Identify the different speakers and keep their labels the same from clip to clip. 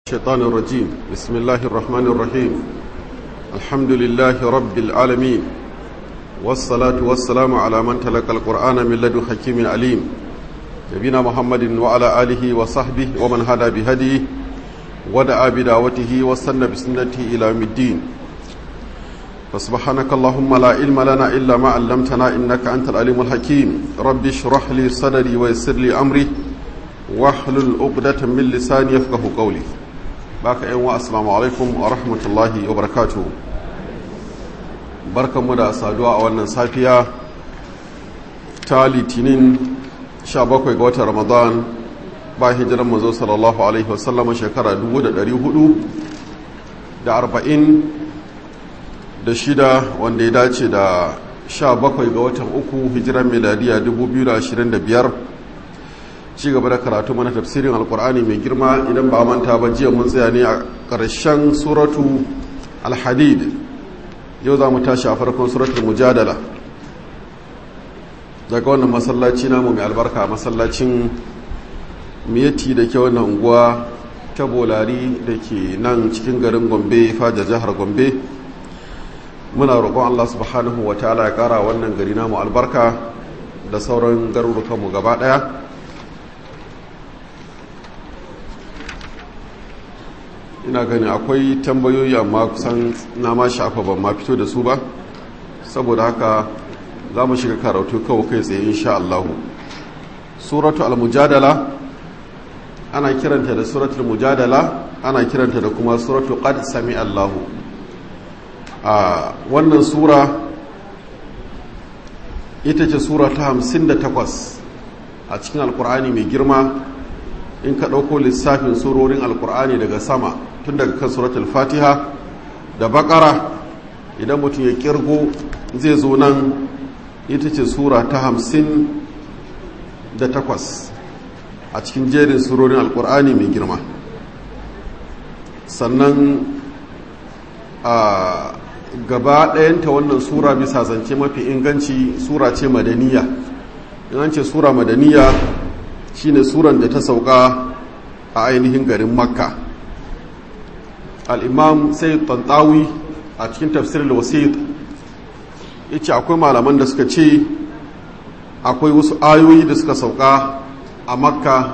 Speaker 1: الشيطان الرجيم بسم الله الرحمن الرحيم الحمد لله رب العالمين والصلاة والسلام على من تلقى القرآن من لدن حكيم عليم نبينا محمد وعلى آله وصحبه ومن هدى بهديه ودعا بدعوته واستنى بسنته إلى يوم الدين فسبحانك اللهم لا علم لنا إلا ما علمتنا إنك أنت العليم الحكيم رب اشرح لي صدري ويسر لي أمري واحلل عقدة من لساني يفقه قولي baka yan wa assalamu alaikum wa rahmatullahi wa barakatuhu barkanmu da saduwa a wannan safiya ta litinin 17 ga watan ramadan ba hijiran manzo sallallahu alaihi wasallam shekara 400 da 40 da shida wanda ya dace da 17 ga watan uku hijiran miladiya 2025 ci gaba da karatu mana tafsirin alkur'ani mai girma idan ba manta ba jiya mun tsaya ne a ƙarshen suratu alhadid yau za mu tashi a farkon suratul mujadala daga wannan masallaci namu mai albarka masallacin miyati da ke wannan unguwa ta bolari da ke nan cikin garin gombe fajar jihar gombe muna roƙon allah subhanahu wa ta'ala ya ƙara wannan gari namu albarka da sauran garurukanmu gaba ɗaya ina gani akwai tambayoyi amma kusan na ma shafa ban ma fito da su ba saboda haka za mu shiga karatu kawai kai tsaye insha Allah suratu al-mujadala ana kiranta da suratul mujadala ana kiranta da kuma suratu qad sami Allahu a wannan sura ita ce sura ta 58 a cikin alkur'ani mai girma in ka ɗauko lissafin surorin alkur'ani daga sama tun daga kan suratul fatiha da bakara idan mutum ya kirgo zai zo nan ita ce sura ta hamsin da takwas a cikin jerin surorin alkur'ani mai girma sannan a gaba ɗayanta wannan sura bisa zance mafi inganci sura ce madaniya in ce sura madaniya shine suran da ta sauka a ainihin garin makka al'imam sai tantawi a cikin tafsir da wasit ya ce akwai malaman da suka ce akwai wasu ayoyi da suka sauka a makka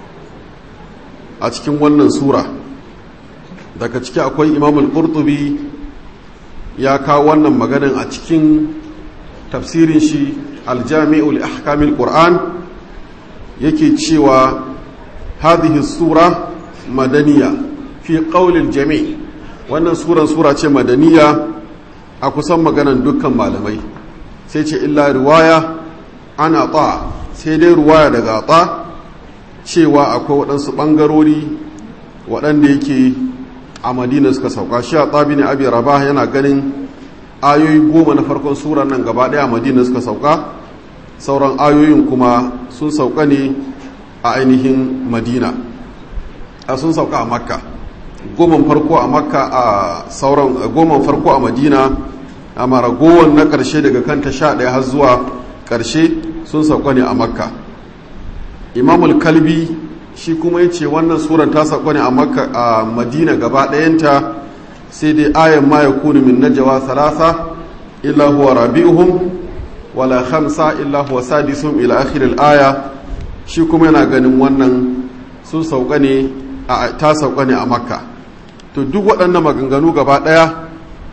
Speaker 1: a cikin wannan sura daga ciki akwai imamul qurtubi ya kawo wannan maganin a cikin tafsirin shi aljami'ul ahkamil qur'an yake cewa hadhihi sura madaniya fi qaulil jami' wannan suran sura ce madaniya a kusan maganan dukkan malamai sai ce illa riwaya ana ta sai dai riwaya daga ta cewa akwai waɗansu ɓangarori waɗanda yake a madina suka sauka shi a tsabi ne abi rabah yana ganin ayoyi goma na farkon suran nan gaba ɗaya a madina suka sauka sauran ayoyin kuma sun sauka ne a ainihin madina a sun sauka a makka goman farko a makka a sauran goman farko a madina a maragowar na ƙarshe daga kanta sha ɗaya har zuwa ƙarshe sun sauka ne a makka imamul kalbi shi kuma ya ce wannan suran ta sauka ne a makka a madina gaba ɗayanta sai dai ayan ma ya kuni min najawa salasa illa huwa rabi'uhum wala khamsa illa huwa sadisum ila akhir al-aya shi kuma yana ganin wannan sun sauka ne a ta sauka ne a makka to duk waɗannan maganganu gaba ɗaya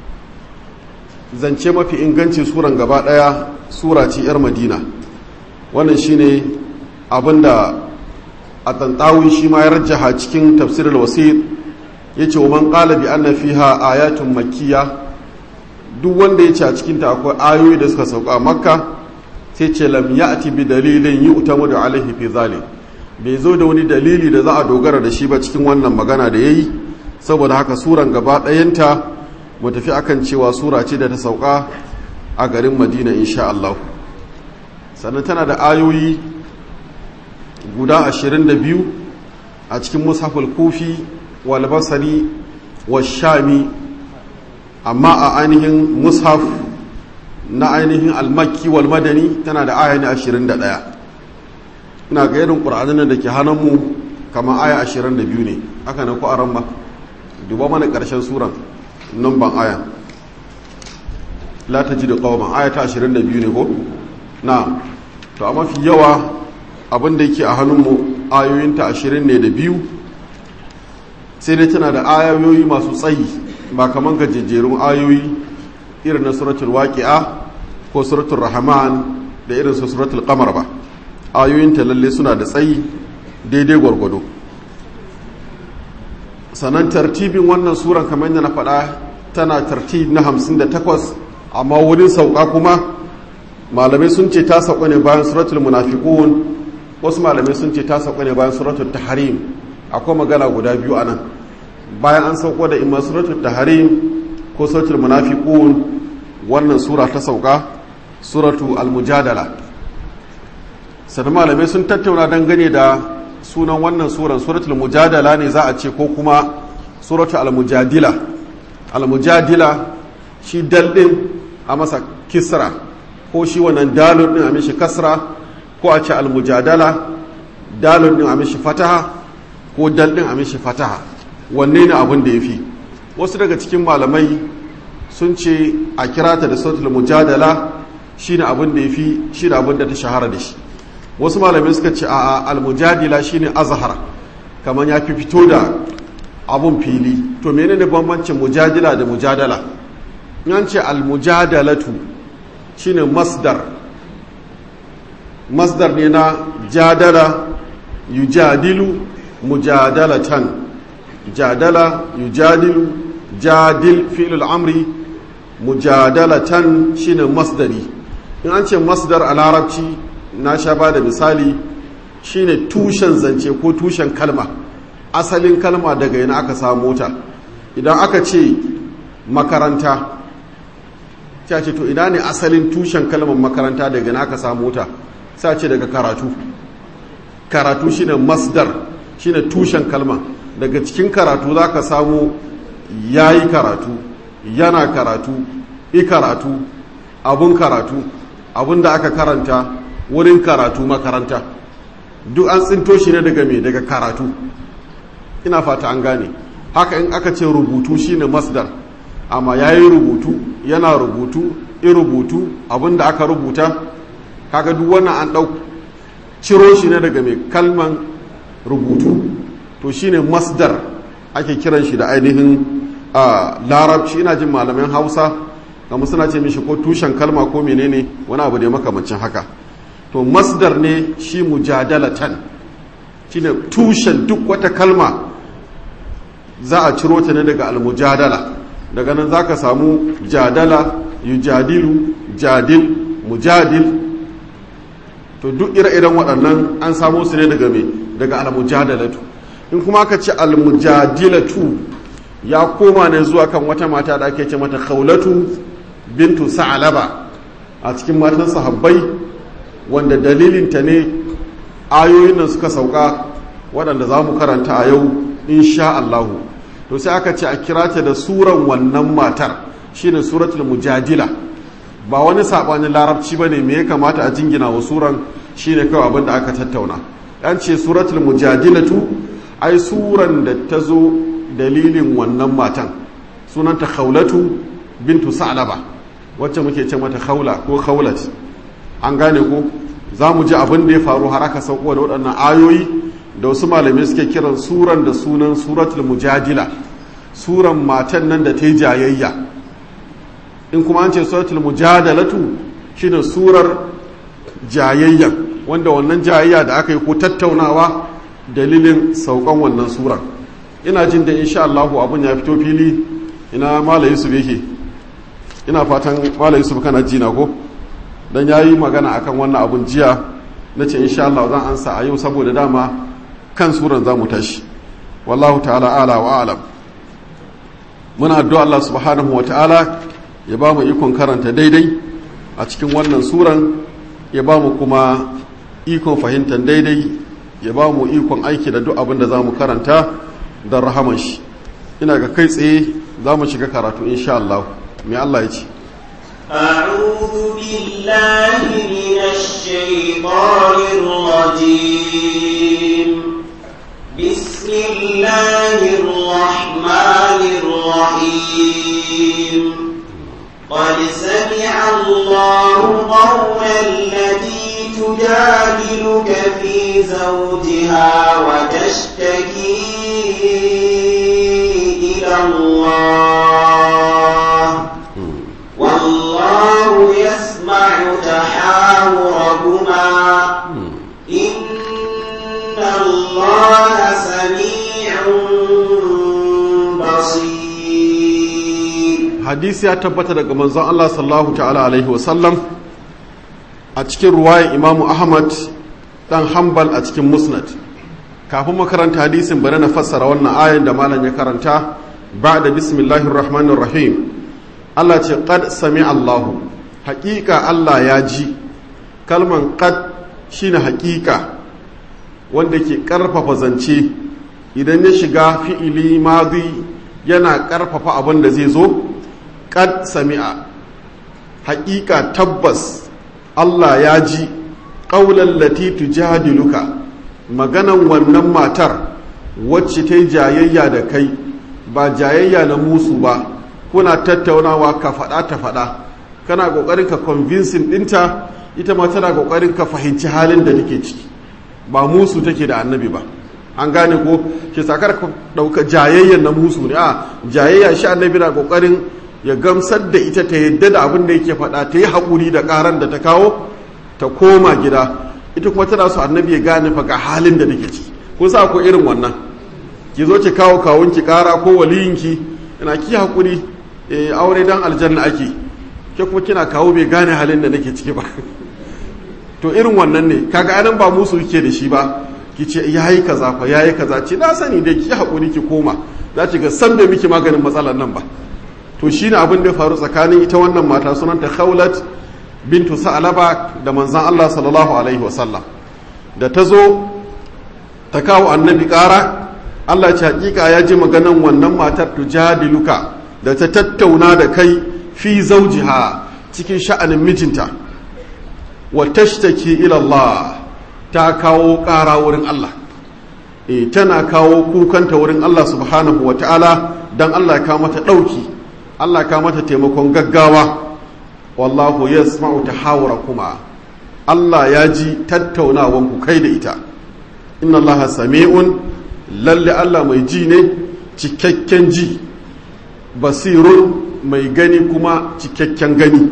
Speaker 1: zance mafi inganci suran gaba ɗaya sura ce yar madina wannan shine abinda a tantawun shi ma ya rajjaha cikin tafsirul wasit yace wa man qala bi anna fiha ayatun makkiyah duk wanda ya ce a cikinta akwai ayoyi da suka sauka a makka sai ce lam ya'ti bi dalilin yi utamu da alaihi fi zalim bai zo da wani dalili da za a dogara da shi ba cikin wannan magana da yayi saboda haka suran gaba ɗayanta mu tafi akan cewa sura ce da ta sauka a garin madina insha Allah sannan tana da ayoyi guda ashirin da biyu a cikin mushaful kufi wal basari wa shami amma a ainihin mushaf na ainihin almakki wal madani tana da aya ne 21 ina ga irin ƙur'anin da ke hannunmu kamar aya 22 ne haka na ku a ran ba duba mana ƙarshen suran nan ban aya la ta ji da ƙawaman aya ta 22 ne ko na to a mafi yawa abinda yake a hannunmu ayoyinta 20 ne da biyu sai dai tana da ayoyi masu tsayi ba kamar gajejjerun ayoyi irin na suratul waqi'a ko suratul rahman da irin su suratul qamar ba ayoyinta lalle suna da tsayi daidai gwargwado sannan tartibin wannan suran kamar yadda na faɗa tana tartib na 58 amma wurin sauka kuma malamai sun ce ta sauka ne bayan suratul munafiqun wasu malamai sun ce ta sauka ne bayan suratul tahrim akwai magana guda biyu a nan bayan an sauko da imma suratul tahrim ko suratul munafiqun wannan sura ta sauka suratu al-mujadala sannan malamai sun tattauna dangane da sunan wannan suran suratul mujadala ne za a ce ko kuma suratul al-mujadila al-mujadila shi dal din a masa kisra ko shi wannan dalun din a mishi kasra ko a ce al-mujadala dalun din a mishi fataha ko dal din a mishi fataha wanne ne abin da yafi wasu daga cikin malamai sun ce a kirata da suratul mujadala shine abin da yafi shi da abin da ta shahara da shi wasu malamai suka ce a almujadila shine azhar kamar ya fi fito da abun fili to menene bambancin mujadila da mujadala yan ce almujadalatu shine masdar masdar ne na jadala yujadilu mujadalatan jadala yujadilu jadil fi'lul amri mujadalatan shine masdari in an ce masdar a larabci na sha ba da misali shine tushen zance ko tushen kalma asalin kalma daga yana aka samu ta idan aka ce makaranta ta ce to ina ne asalin tushen kalmar makaranta daga yana aka samu ta sa ce daga karatu karatu shine masdar shine tushen kalma daga cikin karatu za ka samu ya yi karatu yana karatu i karatu abun karatu abun da aka karanta wurin karatu makaranta duk an tsinto shi ne daga me daga karatu ina fata an gane haka in aka ce rubutu shine masdar amma ya yi rubutu yana rubutu i rubutu abin da aka rubuta kaga duk wannan an ɗau ciro shi ne daga mai kalman rubutu to shine masdar ake kiran shi da ainihin larabci ina jin malamin hausa ga suna ce mishi ko tushen kalma ko menene wani abu da makamancin haka to masdar ne shi mujadalatan shine tushen duk wata kalma za a ciro ta ne daga almujadala daga nan za ka samu jadala yujadilu jadil mujadil to duk ire-iren waɗannan an samo su ne daga me daga almujadalatu in kuma aka ce almujadilatu ya koma ne zuwa kan wata mata da ake ce mata khawlatu bintu sa'alaba a cikin matan sahabbai wanda dalilinta ne ayoyin nan suka sauka waɗanda za mu karanta a yau insha Allahu to sai aka ce a kira ta da suran wannan matar shine suratul mujadila ba wani saɓanin larabci ba ne me ya kamata a jingina wa suran shine kawai abin da aka tattauna an ce suratul mujadilatu ai suran da ta zo dalilin wannan matan sunanta khawlatu bintu sa'laba wacce muke ce mata khawla ko khawlat an gane ko za mu ji abin da ya faru har aka sauko da waɗannan ayoyi da wasu malamai suke kiran suran da sunan suratul mujadila suran matan nan da ta yi jayayya in kuma an ce suratul mujadalatu shine surar jayayyan wanda wannan jayayya da aka yi ko tattaunawa dalilin saukan wannan suran ina jin da insha Allah abun ya fito fili ina mala yusuf yake ina fatan mala yusuf kana jina ko dan yayi magana akan wannan abun jiya nace insha Allah zan ansa a yau saboda dama kan suran zamu tashi wallahu ta'ala ala wa alam muna addu'a Allah subhanahu wa ta'ala ya ba mu ikon karanta daidai a cikin wannan suran ya ba mu kuma ikon fahimtar daidai ya ba mu ikon aiki da duk abin da za mu karanta don rahaman shi ina ga kai tsaye za mu shiga karatu insha Allah mai Allah ya ce
Speaker 2: أعوذ بالله من الشيطان الرجيم بسم الله الرحمن الرحيم قد سمع الله قول التي تجادلك في زوجها وتشتكي إلى الله والله يسمع تحاوركما إن الله سميع بصير
Speaker 1: hadisi ya tabbata daga manzon Allah sallallahu ta'ala alaihi wasallam a cikin ruwayan imamu ahmad dan hanbal a cikin musnad kafin makaranta hadisin bari na fassara wannan ayan da malam ya karanta ba da bismillahir rahmanir rahim Allah ce qad sami Allahu haƙiƙa Allah ya ji kalman qad shine haƙiƙa wanda ke ƙarfafa zance idan ya shiga fi'ili madi yana ƙarfafa abin da zai zo qad sami'a haƙiƙa tabbas Allah ya ji ƙaular lati tujadiluka maganan wannan matar wacce ta yi jayayya da kai ba jayayya na musu ba kuna tattaunawa ka faɗa ta faɗa kana ƙoƙarin ka convincing ɗinta ita ma tana ƙoƙarin ka fahimci halin da take ciki ba musu take da annabi ba an gane ko ke sakar ka ɗauka jayayyan na musu ne a jayayya shi annabi na ƙoƙarin ya gamsar da ita ta yadda da abin da yake faɗa ta yi haƙuri da ƙaran da ta kawo ta koma gida ita kuma tana so annabi ya gane fa ga halin da take ciki kun sa ko irin wannan ki zo ki kawo kawun ki ƙara ko waliyinki ina ki haƙuri eh aure dan aljanna ake ke kuma kina kawo bai gane halin da nake ciki ba to irin wannan ne kaga anan ba musu yake da shi ba ki ce yayi kaza fa yayi kaza ce na sani dai ki haƙuri ki koma za ki ga san bai miki maganin matsalar nan ba to shi ne abin da ya faru tsakanin ita wannan mata sunanta khaulat bintu sa'alaba da manzan Allah sallallahu alaihi wasallam da ta zo ta kawo annabi ƙara Allah ce hakika ya ji maganan wannan matar tujadiluka da ta tattauna da kai fi zaujiha cikin sha'anin mijinta wa tashtaki ila Allah ta kawo ƙara wurin Allah e tana kawo kukanta wurin Allah subhanahu wa ta'ala dan Allah ya kawo mata ɗauki Allah ka mata taimakon gaggawa wallahu ya sma'u ta kuma Allah ya ji tattaunawan ku kai da ita inna Allah sami'un lalle Allah mai ji ne cikakken ji basirun mai gani kuma cikakken gani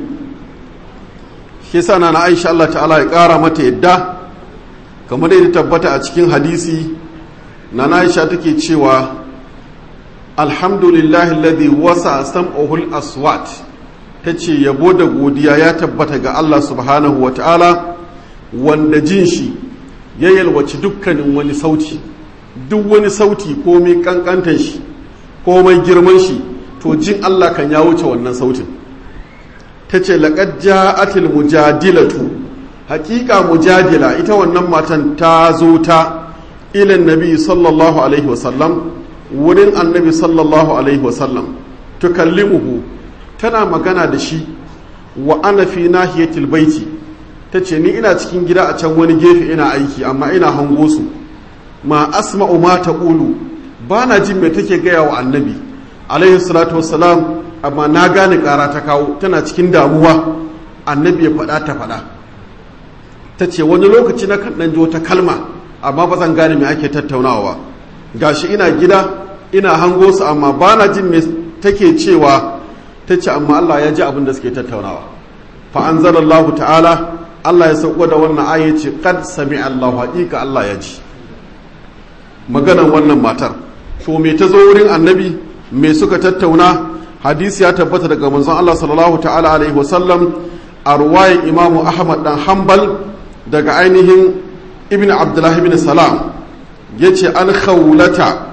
Speaker 1: shi sana na Aisha Allah ta'ala ya ƙara mata yadda kamar da tabbata a cikin hadisi na Aisha take cewa alhamdulillahi alladhi wasa sam'uhul aswat tace yabo da godiya ya tabbata ga Allah subhanahu wa ta'ala wanda jin shi ya yalwaci dukkanin wani sauti duk wani sauti komai kankantan shi komai girman shi to jin Allah kan ya wuce wannan sautin tace laqad ja'atil mujadilatu haqiqa mujadila ita wannan matan ta zo ta ilan nabi sallallahu alaihi wasallam wurin annabi sallallahu alaihi wasallam tukallimuhu tana magana da shi wa ana fi nahiyatil baiti tace ni ina cikin gida a can wani gefe ina aiki amma ina hango su ma asma'u ma taqulu bana jin me take gaya wa annabi alaihi salatu wassalam amma na gane kara ta kawo tana cikin damuwa annabi ya faɗa ta faɗa tace wani lokaci na kan ɗan ji wata kalma amma ba zan gane me ake tattaunawa gashi ina gida ina hango su amma ba na jin me take cewa ta ce amma Allah ya ji abin da suke tattaunawa fa anzalallahu ta'ala Allah ya sauko da wannan aya ce qad sami Allahu haqiqa Allah ya ji maganan wannan matar to me ta zo wurin annabi me suka tattauna hadisi ya tabbata daga manzon Allah sallallahu ta'ala alaihi wasallam a ruwayan imamu Ahmad dan Hanbal daga ainihin ibn abdullahi bin salam ya ce an khawlata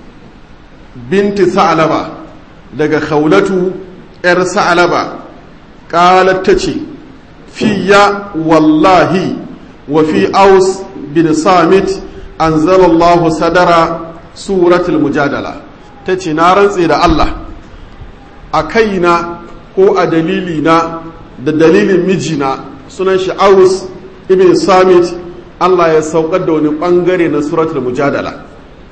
Speaker 1: binti sa'alaba daga khawlatu 'yar sa'alaba ƙalar ta ce fiya wallahi wa fi aus bin samit an zalallahu sadara suratul mujadala ta ce na rantse da allah a kaina ko a dalilina da dalilin mijina sunan shi aus ibn samit Allah ya saukar da wani bangare na suratul mujadala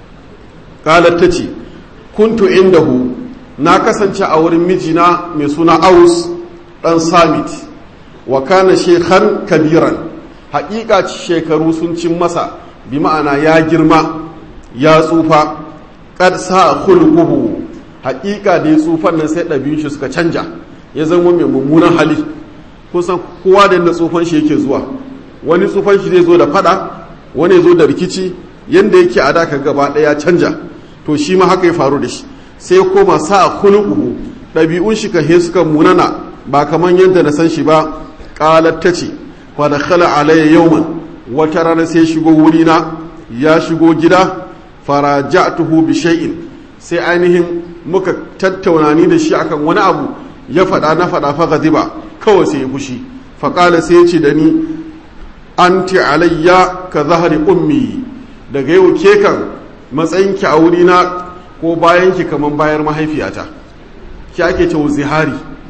Speaker 1: qalat tace kuntu indahu na kasance a wurin mijina mai suna aus dan samit wa kana shekhan kabiran haƙiƙa shekaru sun cin masa bi ma'ana ya girma ya tsufa kad sa khulquhu haƙiƙa da ya tsufan nan sai ɗabi'un shi suka canja ya zama mai mummunan hali kusan kowa da yadda tsufan shi yake zuwa wani tsufan shi zai zo da fada wani zo da rikici yanda yake a daka gaba ɗaya canja to shi ma haka ya faru da shi sai koma sa khulquhu ɗabi'un shi kahe suka munana ba kaman yadda na san shi ba qalat tace fa dakhala alayya yawman wata rana sai shigo wurina ya shigo gida faraja'tuhu bi shay'in sai ainihin muka tattauna ni da shi akan wani abu ya faɗa na faɗa fa gaziba kawai sai ya fushi fa qala sai ya ce da ni anti alayya ka zahari ummi daga yau ke kan matsayinki a wurina ko bayanki kaman bayar mahaifiyata ki ake cewa zihari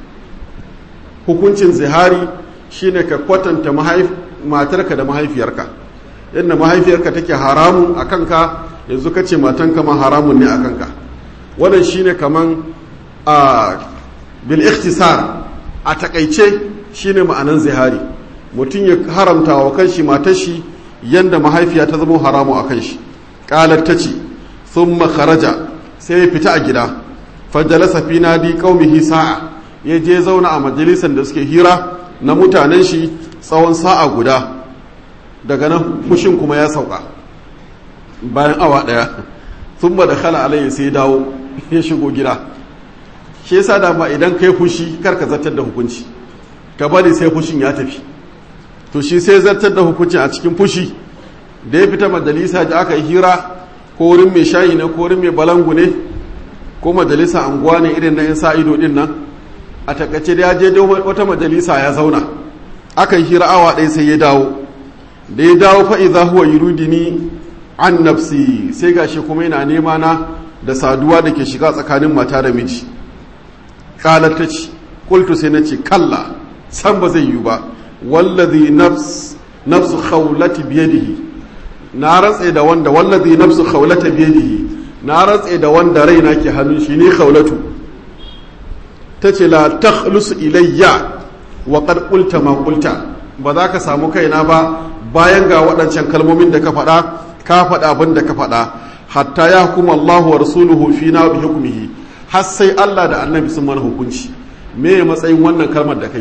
Speaker 1: hukuncin zihari shine ka kwatanta matarka da mahaifiyarka yadda mahaifiyarka take haramun a kanka yanzu ka ce matanka ma haramun ne a kanka wannan shine kaman a bil ikhtisar a takaice shine ma'anan zihari mutum ya haramta wa kanshi matar shi yanda mahaifiya ta zama haramu a kanshi qalat tace thumma kharaja sai ya fita a gida fajalasa fi nadi qaumihi sa'a ya je zauna a majalisan da suke hira na mutanen shi tsawon sa'a guda daga nan fushin kuma ya sauka bayan awa daya thumma dakhala alayhi sai dawo ya shigo gida shi yasa da ma idan kai fushi karka zartar da hukunci ka bari sai fushin ya tafi to shi sai zartar da hukunci a cikin fushi da ya fita majalisa da aka yi hira ko wurin mai shayi ne ko wurin mai balangu ne ko majalisa anguwa ne irin na yan sa ido din nan a takaice da ya je wata majalisa ya zauna aka yi hira awa ɗaya sai ya dawo da ya dawo fa idza huwa yuridini an nafsi sai gashi kuma yana nema na da saduwa da ke shiga tsakanin mata da miji kalar ta ce kultu sai na ce kalla san ba zai yi ba wallazi nafs nafsu khawlati biyadihi na rantse da wanda wallazi nafsu khawlata biyadihi na rantse da wanda raina ke hannun shi ne khawlatu tace la takhlus ilayya wa qad qulta ma qulta ba za ka samu kaina ba bayan ga waɗancan kalmomin da ka faɗa ka faɗa abin da ka faɗa hatta ya hukuma Allahu wa rasuluhu fina bi hukmihi har sai Allah da annabi sun mana hukunci me matsayin wannan kalmar da kai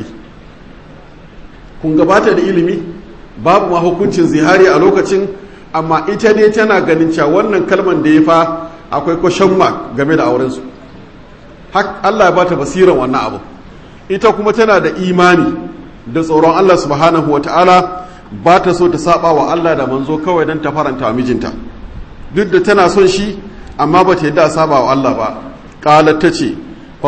Speaker 1: kun gabata da ilimi babu ma hukuncin zihari a lokacin amma ita ne tana ganin cewa wannan kalmar da ya fa akwai kwashen mark game da aurensu Allah ya bata basiran wannan abu ita kuma tana da imani da tsoron Allah subhanahu wa ta'ala ba ta so ta saba wa Allah da manzo kawai don ta faranta mijinta duk da tana son shi amma ba ta yadda a saba wa Allah ba qalat ta ce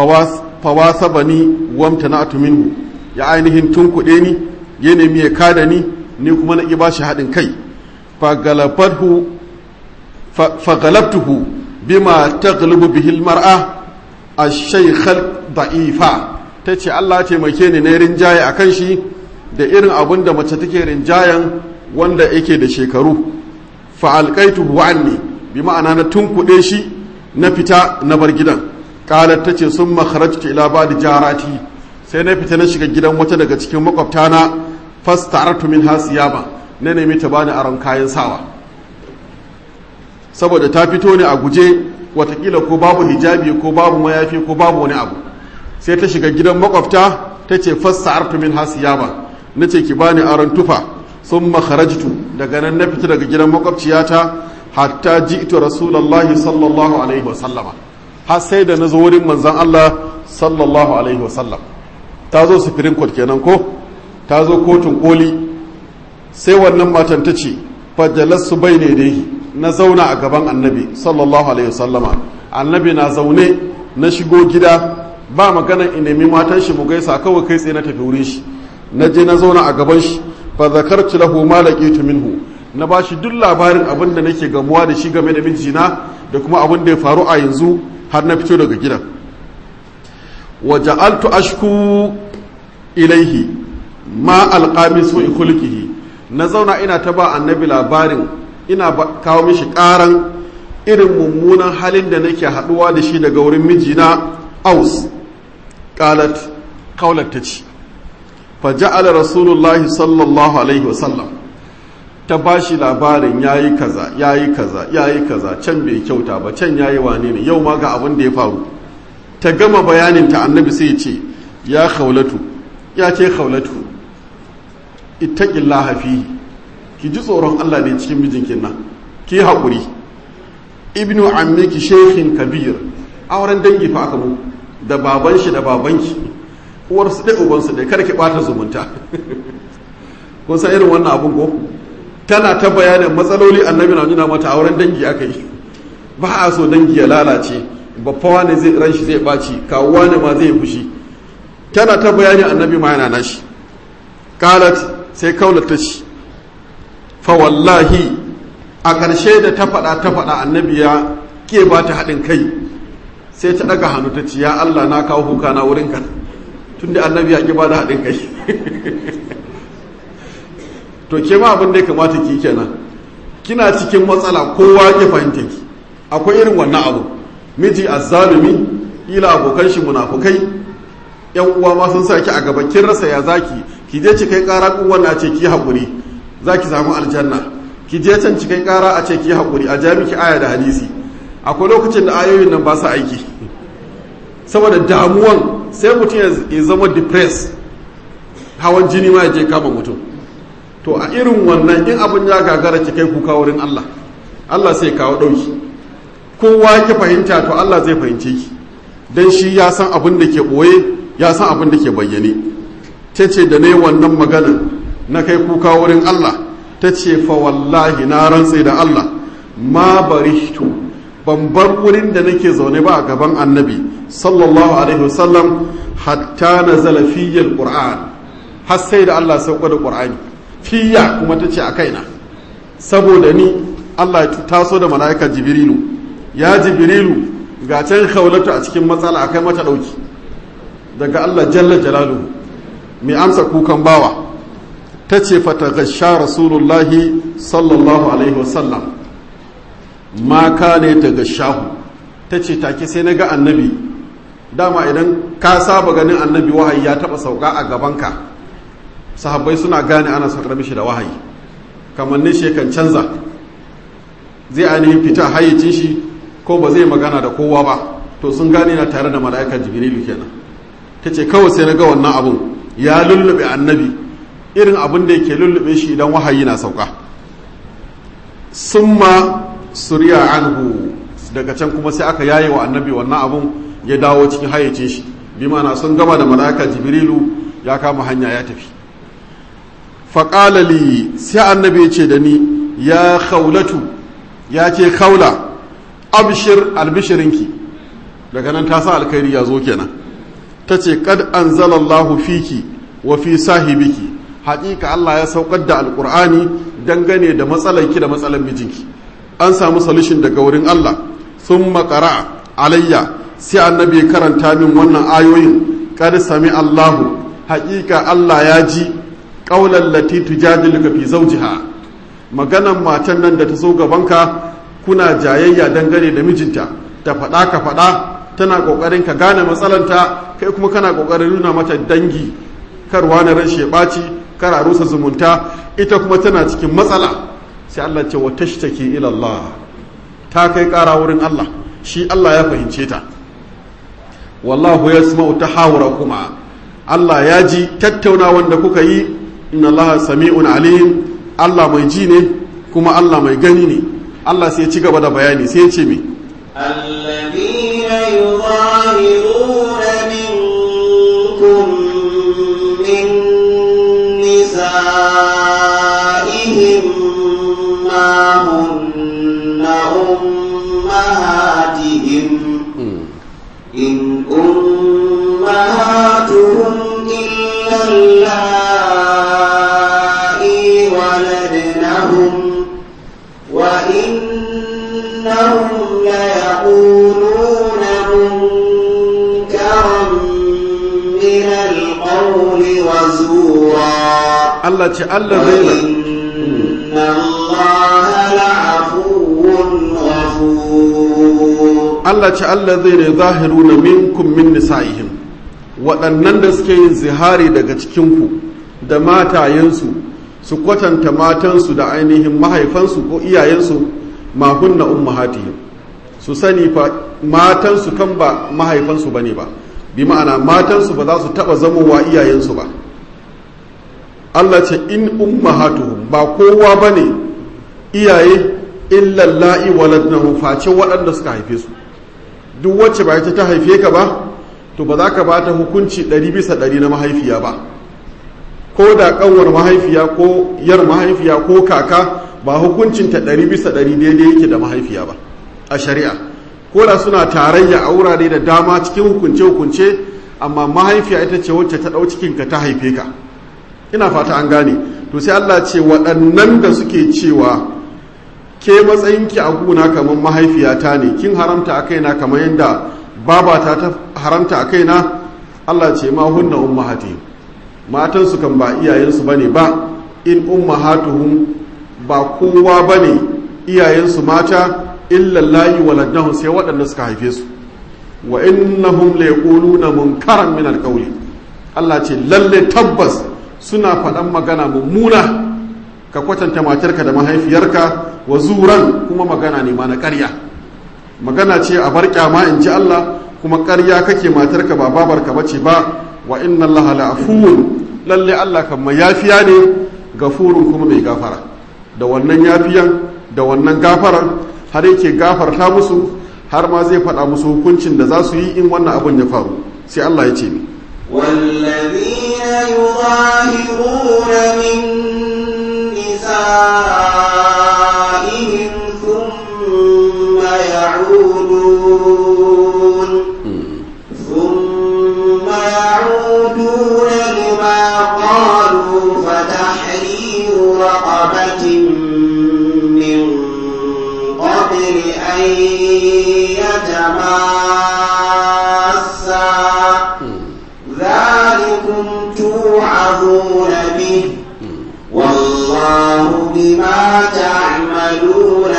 Speaker 1: fawasabani wamtana'tu minhu ya ainihin tunkuɗe ni ya nemi ya kada ni ni kuma na ba shi haɗin kai fagalabtuhu bima taghlibu bihi almar'a ash-shaykh da'ifa tace Allah taimake ni na rinjaye akan shi da irin abin da mace take rinjayen wanda yake da shekaru fa alqaituhu anni bi ma'ana na tunkuɗe shi na fita na bar gidan qalat tace summa kharajtu ila ba'd jarati sai na fita na shiga gidan wata daga cikin makwabtana fastaratu min hasiyaba na nemi ta bani aron kayan sawa saboda ta fito ne a guje watakila ko babu hijabi ko babu mayafi ko babu wani abu sai ta shiga gidan makwabta ta ce fastaratu min hasiyaba na ce ki bani aron tufa sun makharajtu daga nan na fita daga gidan makwabciyata hatta ji'tu rasulullahi sallallahu alaihi wasallama har sai da na zo wurin manzon Allah sallallahu alaihi wasallam ta zo sufirin court kenan ko ta zo kotun koli sai wannan matan ta ce fajalassu bai ne dai na zauna a gaban annabi sallallahu alaihi wasallama annabi na zaune na shigo gida ba magana in nemi matan shi mu gaisa kawai kai tsaye na tafi wurin shi na je na zauna a gaban shi fa zakartu lahu ma laqitu minhu na ba shi duk labarin abin da nake gamuwa da shi game da mijina da kuma abin da ya faru a yanzu har na fito daga gidan wa ja'altu ashku ilaihi ma alqami su khulqihi na zauna ina ta ba annabi labarin ina kawo mishi karan irin mummunan halin da nake haɗuwa da shi daga wurin mijina aus qalat qaulat ta ce fa ja'ala rasulullahi sallallahu alaihi wasallam ta bashi labarin yayi kaza yayi kaza yayi kaza can bai kyauta ba can yayi wane ne yau ma ga abin da ya faru ta gama bayanin ta annabi sai ya ce ya khawlatu ya ce khawlatu ittaqillaha fihi ki ji tsoron Allah ne cikin mijinkin nan ki haƙuri ibnu ammiki sheikhin kabir auren dangi fa aka mu da baban shi da babanki uwar su dai uban su dai kada ki bata zumunta kun san irin wannan abun ko tana ta bayanin matsaloli annabi na nuna mata auren dangi aka yi ba a so dangi ya lalace babba wani zai ran shi zai baci kawuwa ne ma zai fushi tana ta bayani annabi ma yana nashi qalat sai kaulata shi fa wallahi a ƙarshe da ta faɗa ta faɗa annabi ya ke ba ta haɗin kai sai ta ɗaga hannu ta ce ya Allah na kawo kuka na wurinka tun da annabi ya ƙi ba da haɗin kai to ke ma abin da ya kamata ki kenan kina cikin matsala kowa ke fahimta ki akwai irin wannan abu miji azzalumi ila abokan shi munafukai yan uwa ma sun sa ki a gaba kin rasa ya zaki ki je ki kai ƙara kun wannan ce ki haƙuri zaki samu aljanna ki je can cikin kara a ce ki haƙuri a ja miki aya da hadisi akwai lokacin da ayoyin nan ba su aiki saboda damuwan sai mutum ya zama depressed hawan jini ma ya je kama mutum to a irin wannan in abin ya gagara ki kai kuka wurin Allah Allah sai kawo ɗauki kowa ki fahimta to Allah zai fahimce ki dan shi ya san abin da ke ɓoye ya san abin da ke bayyane ta ce da ne wannan magana na kai kuka wurin Allah ta ce fa wallahi na rantse da Allah ma barishtu ban bar wurin da nake zaune ba a gaban annabi sallallahu alaihi wasallam hatta nazala fiyya alquran har sai da Allah sauko da qur'ani fiyya kuma ta ce a kaina saboda ni Allah ya taso da mala'ika jibrilu ya jibrilu ga can khawlatu a cikin matsala akai mata dauki daga Allah jalla jalaluhu mai amsa kukan bawa ta ce fatagasha rasulullahi sallallahu alaihi wasallam ma ka ne ta gashahu ta ce take sai na ga annabi dama idan ka saba ganin annabi wahayi ya taba sauka a gabanka sahabbai suna gane ana saukar mishi da wahayi kamannin shi kan canza zai ainihin fita hayyacin shi ko ba zai magana da kowa ba to sun gane na tare da mala'ikar jibrilu kenan ta ce kawai sai na ga wannan abun ya lullube annabi irin abin da yake lullube shi idan wahayi na sauka summa suriya anhu daga can kuma sai aka yaye wa annabi wannan abun ya dawo cikin hayyacin shi bi mana sun gama da mala'ika jibrilu ya kama hanya ya tafi faƙala li sai annabi ya ce da ni ya khawlatu ya ce khawla abshir albishirinki daga nan ta sa alkhairi ya zo kenan ta ce kad anzalallahu fiki wa fi sahibiki haƙiƙa Allah ya saukar da alƙur'ani dangane da matsalarki da matsalar mijinki an samu solution daga wurin Allah sun makara alayya sai annabi karanta min wannan ayoyin kad sami Allahu haƙiƙa Allah ya ji ƙaular lati tujadiluka fi zawjiha maganan matan nan da ta so gabanka kuna jayayya dangane da mijinta ta faɗa ka faɗa tana ƙoƙarin ka gane matsalanta kai kuma kana ƙoƙarin nuna mata dangi karwa na ran ɓaci kar a rusa zumunta ita kuma tana cikin matsala sai Allah ce wa tashtaki ila Allah ta kai ƙara wurin Allah shi Allah ya fahimce ta wallahu yasma'u tahawurakuma Allah ya ji tattaunawan da kuka yi inna Allah sami'un alim Allah mai ji ne kuma Allah mai gani ne Allah sai ya ci gaba da bayani sai ya ce me
Speaker 2: الذين يظاهرون منكم من نسائهم ما هن أمهاتهم إن أمهاتهم إلا اللائي ولدنهم وإنهم ليقولون منكرا من القول وزورا
Speaker 1: Allah ce Allah zai
Speaker 2: وإن الله لعفو غفور
Speaker 1: Allah ce Allah zai ne zahiru na minkum min nisa'ihim waɗannan da suke yin zihari daga cikinku da matayensu su kwatanta matansu da ainihin mahaifansu ko iyayensu ma hunna ummahatihim su sani fa matansu kan ba mahaifansu bane ba bi ma'ana matansu ba za su taba zamowa iyayensu ba Allah ce in ummahatuhum ba kowa bane iyaye illa la'i waladnahu face waɗanda suka haife su duk wacce ba ita ta haife ka ba to ba za ka ba ta hukunci ɗari bisa ɗari na mahaifiya ba ko da kanwar mahaifiya ko yar mahaifiya ko kaka ba hukuncinta ɗari bisa ɗari daidai yake da mahaifiya ba a shari'a ko da suna tarayya a wurare da dama cikin hukunce-hukunce amma mahaifiya ita ce wacce ta ɗau cikinka ta haife ka ina fata an gane to sai Allah ce waɗannan da suke cewa ke matsayinki a guna kamar mahaifiyata ne kin haramta a kaina kamar yadda babata ta haramta a kaina Allah ce ma hunna ummahati matansu kan ba iyayensu bane ba in ummahatuhum ba kowa bane iyayensu mata illa layi waladnahum sai waɗanda suka haife su wa innahum la yaquluna munkaran min alqawli Allah ce lalle tabbas suna faɗan magana mummuna ka kwatanta matarka da mahaifiyarka wa zuran kuma magana ne ma na ƙarya magana ce a bar kyama in ji Allah kuma ƙarya kake matarka ba babarka bace ba wa inna Allah la afuwun lalle Allah kan mai yafiya ne gafurun kuma mai gafara da wannan yafiyan da wannan gafarar har yake gafarta musu har ma zai faɗa musu hukuncin da za su yi in wannan abin ya faru sai Allah ya ce ni
Speaker 2: والذين يظاهرون من نسائهم ثم يعودون ثم يعودون لما قالوا فتحرير رقبة من قبل أن يتماسا ذلكم توعظون به والله بما تعملون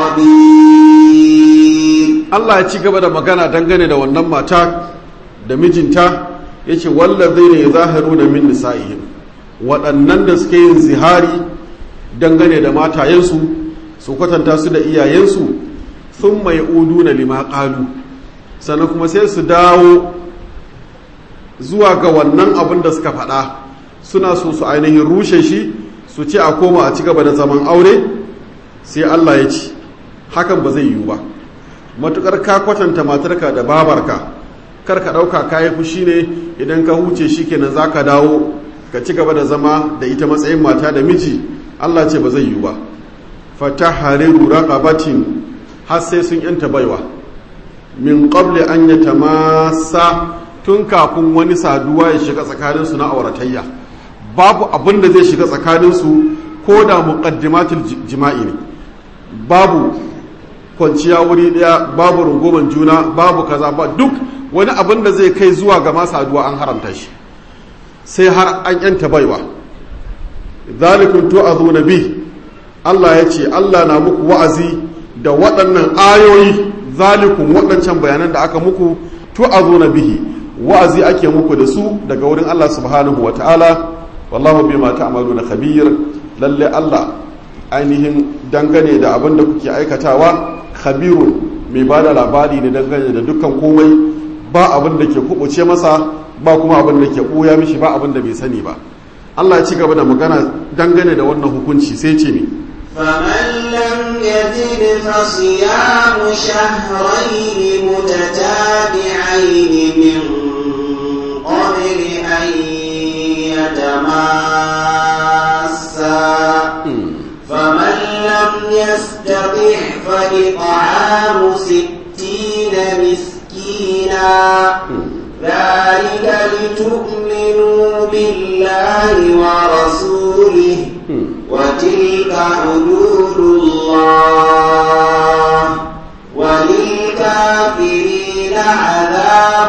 Speaker 2: خبير
Speaker 1: Allah ya ci gaba da magana dangane da wannan mata da mijinta ya ce wallazai ne zahiru da min nisa'ihim waɗannan da suke yin zihari dangane da matayensu su kwatanta su da iyayensu sun mai udu na lima ƙalu sannan kuma sai su dawo zuwa ga wannan abin da suka faɗa suna so su ainihin rushe shi su ce a koma a ci gaba da zaman aure sai Allah ya ci hakan ba zai yiwu ba matukar ka kwatanta matarka da babarka kar ka ɗauka kayi fushi ne idan ka huce shi kenan za ka dawo ka ci gaba da zama da ita matsayin mata da miji Allah ce ba zai yiwu ba fata hariru raqabatin har sai sun yanta baiwa min qabli an yatamassa tun kafin wani saduwa ya shiga tsakaninsu na auratayya babu abin da zai shiga tsakaninsu ko da muqaddimatul jima'i ne babu kwanciya wuri daya babu rungoman juna babu kaza ba duk wani abin da zai kai zuwa ga saduwa an haramta shi sai har an yanta baiwa zalikun tu'azuna bi Allah ya ce Allah na muku wa'azi da waɗannan ayoyi zalikun waɗancan bayanan da aka muku tu'azuna bihi wa'azi ake muku da su daga wurin Allah subhanahu wa ta'ala wallahu bima ta'maluna khabir lalle Allah ainihin dangane da abin da kuke aikatawa khabirun mai ba da labari ne dangane da dukkan komai ba abin da ke kubuce masa ba kuma abin da ke ɓuya mishi ba abin da bai sani ba Allah ya ci gaba da magana dangane da wannan hukunci sai ce ne
Speaker 2: فمن لم يجد فصيام شهرين متتابعين من قبل أن يتماسا فمن لم يستطع فإطعام ستين مسكينا ذلك لتؤمنوا بالله ورسوله وتلك حدود الله وللكافرين عذاب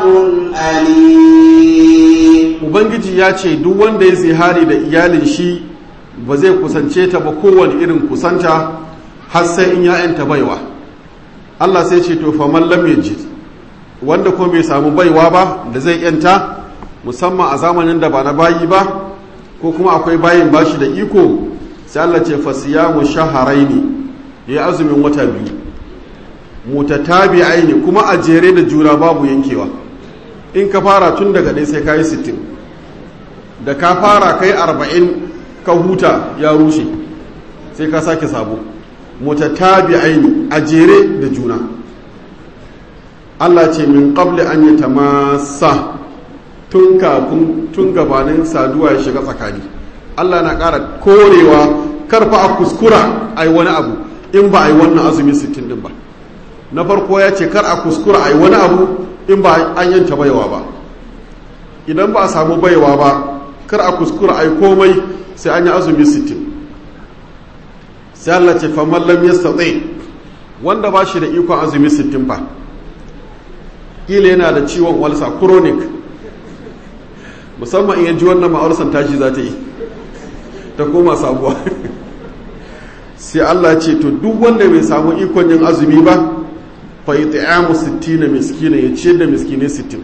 Speaker 2: أليم
Speaker 1: ubangiji ya ce duk wanda ya zihari da iyalin shi ba zai kusance ta ba kowane irin kusanta har sai in ya'yanta baiwa Allah sai ce to faman lam yajid wanda ko bai samu baiwa ba da zai yanta musamman a zamanin da ba na bayi ba ko kuma akwai bayin bashi da iko sai Allah ce fasiyamu shaharaini ya azumin wata biyu mutatabi'aini kuma a jere da juna babu yankewa in ka fara tun daga ɗaya sai kayi sittin da ka fara kai arba'in ka huta ya rushe sai ka sake sabo mutatabi'aini a jere da juna Allah ce min qabli an yi tamasa tun kafin tun gabanin saduwa ya shiga tsakani Allah na ƙara korewa karfa a kuskura a yi wani abu in ba a yi wannan azumin sittin din ba na farko ya ce kar a kuskura a yi wani abu in ba an yanta baiwa ba idan ba a samu baiwa ba kar a kuskura a yi komai sai an yi azumi sittin sai Allah ce faman lam yastati wanda ba shi da ikon azumi sittin fa kila yana da ciwon walsa chronic musamman in ji wannan ma'aursan tashi za ta yi ta koma sabuwa sai Allah ce to duk wanda bai samu ikon yin azumi ba fa it'amu 60 miskina ya ce da miskine 60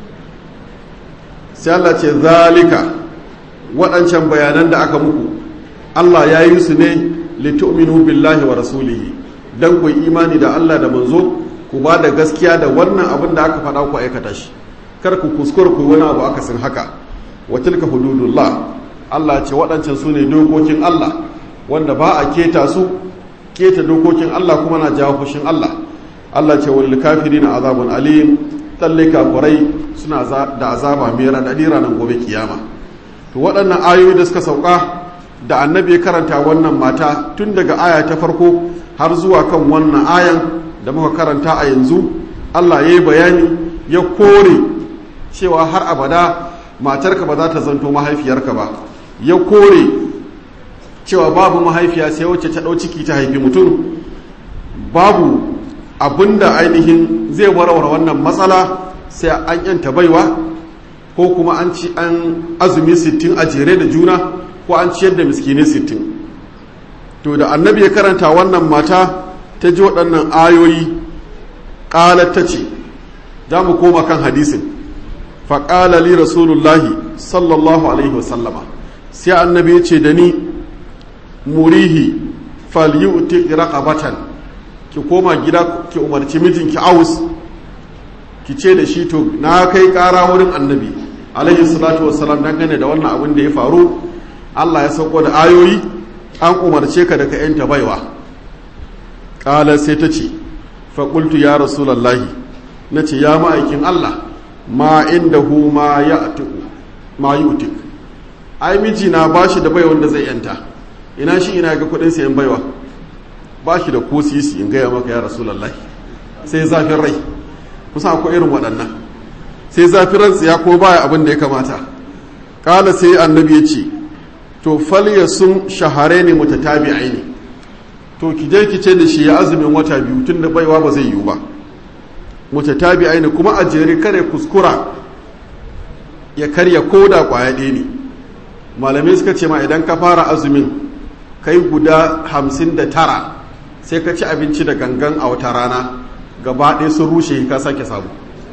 Speaker 1: sai Allah ce zalika waɗancan bayanan da aka muku Allah ya yi su ne litu'minu billahi wa rasulihi dan ku imani da Allah da manzo ku ba da gaskiya da wannan abin da aka faɗa ku aikata shi kar ku kuskure ku wani abu aka sin haka wa tilka hududullah Allah ce waɗancan su ne dokokin Allah wanda ba a keta su keta dokokin Allah kuma na jawo fushin Allah Allah ce wal kafirina azabun alim talle kafurai suna da azaba mai raɗaɗi ranar gobe kiyama to waɗannan ayoyi da suka sauka da annabi ya karanta wannan mata tun daga aya ta farko har zuwa kan wannan ayan da muka karanta a yanzu Allah ya yi bayani ya kore cewa har abada matarka ba za ta zanto mahaifiyarka ba ya kore cewa babu mahaifiya sai wacce ta ɗau ciki ta haifi mutum babu abinda ainihin zai warware wannan matsala sai an yanta baiwa ko kuma an ci an azumi sittin a jere da juna ko an ciyar da miskini sittin to da annabi ya karanta wannan mata ta ji waɗannan ayoyi ƙalar ta ce za mu koma kan hadisin faƙala li rasulullahi sallallahu alaihi wasallama sai annabi ya ce da ni murihi falyuti raqabatan ki koma gida ki umarci mijinki aus ki ce da shi to na kai ƙara wurin annabi alaihi salatu wassalam dangane da wannan abin da ya faru Allah ya sauko da ayoyi an umarce ka da ka yanta baiwa ƙala sai ta ce faƙultu ya rasulallahi na ce ya ma'aikin Allah ma inda hu ma ya ma yi utik ai mijina ba shi da baiwa wanda zai yanta ina shi ina ga kuɗin sayan baiwa ba shi da ko sisi in gaya maka ya rasulallahi sai zafin rai kusa akwai irin waɗannan sai zafin ransa ya ko baya abin da ya kamata ƙala sai annabi ya ce to falya sun shahare ne mutatabi'ai ne to ki je ki ce da shi ya azumin wata biyu tun da baiwa ba zai yiwu ba mutatabi'ai ne kuma a jere kare kuskura ya karya koda kwaya ɗaya ne malamai suka ce ma idan ka fara azumin kai guda hamsin da tara sai ka ci abinci da gangan a wata rana gaba ɗaya sun rushe ka sake samu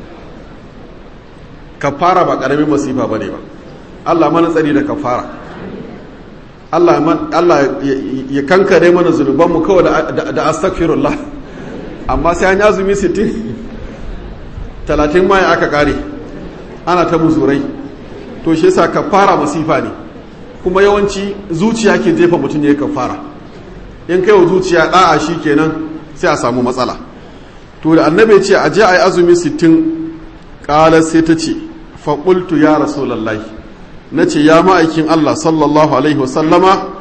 Speaker 1: ka fara ba ƙaramin masifa ba ne ba allah mana tsari da ka fara Allah ya kankare mana zunubanmu kawai da astaghfirullah amma sai an yi azumi 60 talatin ma aka kare ana ta musurai to shi yasa kafara masifa ne kuma yawanci zuciya ke jefa mutum ya kafara in kai wa zuciya da'a shi kenan sai a samu matsala to da annabi ce a je a yi azumi 60 kala sai ta ce faƙultu ya rasulallahi na ce ya ma'aikin Allah sallallahu Alaihi wasallama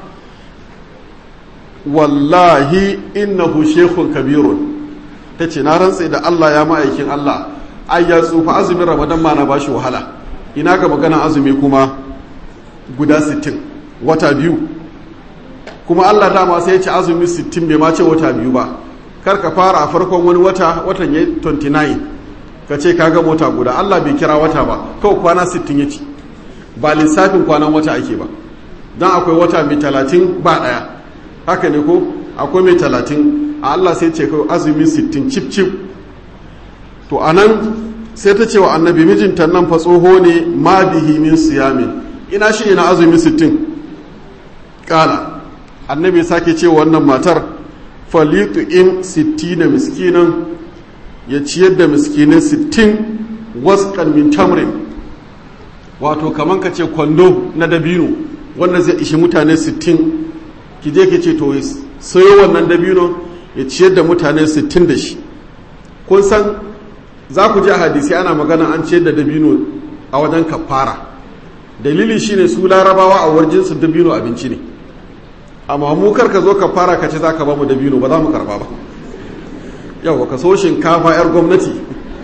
Speaker 1: wallahi innahu shekun kabirun ta ce na rantse da Allah ya ma'aikin Allah ai ya tsufa azumin ramadan ma na bashi wahala ina ga magana azumi kuma guda 60 wata biyu kuma Allah dama sai ya ce azumi 60 bai ma ce wata biyu ba kar ka fara a farkon wani wata watan ya 29 ka ce ka ga mota guda Allah bai kira wata ba kawai kwana 60 ya ci ba lissafin kwanan wata ake ba don akwai wata mai talatin ba ɗaya haka ne ko akwai mai talatin a Allah sai ce kawai azumi sittin cip cip to anan sai ta ce wa annabi mijinta nan fa tsoho ne ma bihi min siyamin ina shi ina azumi sittin kala annabi sake ce wannan matar falitu in sittina miskinan ya ciyar da miskinai sittin waskan min tamrin wato kaman ka ce kwando na dabino wanda zai ishi mutane sittin ki je ki ce to sayo wannan dabino ya ciyar da mutane sittin da shi kun san za ku ji a hadisi ana magana an ciyar da dabino a wajen kafara dalili shine su larabawa a warjinsu dabino abinci ne amma mu kar ka zo ka fara ka ce za ka ba mu dabino ba za mu karba ba yau ka so shinkafa 'yar gwamnati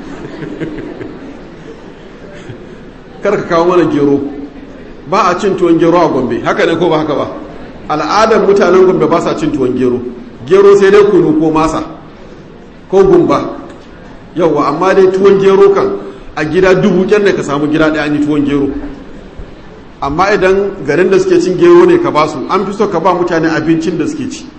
Speaker 1: kar ka kawo mana gero ba a cin tuwon gero a gombe haka ne ko ba haka ba al'adar mutanen gombe ba sa cin tuwon gero gero sai dai kunu ko masa ko gumba yauwa amma dai tuwon gero kan a gida dubu kyan ne ka samu gida ɗaya ni tuwon gero amma idan garin da suke cin gero ne ka basu an fi so ka ba mutane abincin da suke ci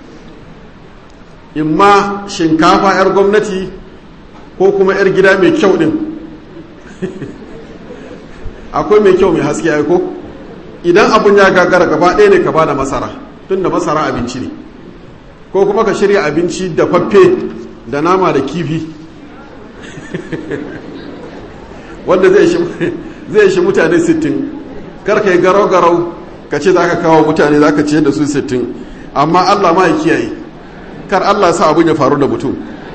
Speaker 1: imma shinkafa 'yar gwamnati ko kuma 'yar gida mai kyau din akwai mai kyau mai haske aiko idan abun ya gagara gaba ɗaya ne ka ba da masara tun da masara abinci ne ko kuma ka shirya abinci da faffe da nama da kifi wanda zai shi mutane sittin. karka yi garau-garau ka ce za ka kawo mutane za ka ce da su sittin amma allah ma ya kiyaye kar allah sa abin ya faru da mutum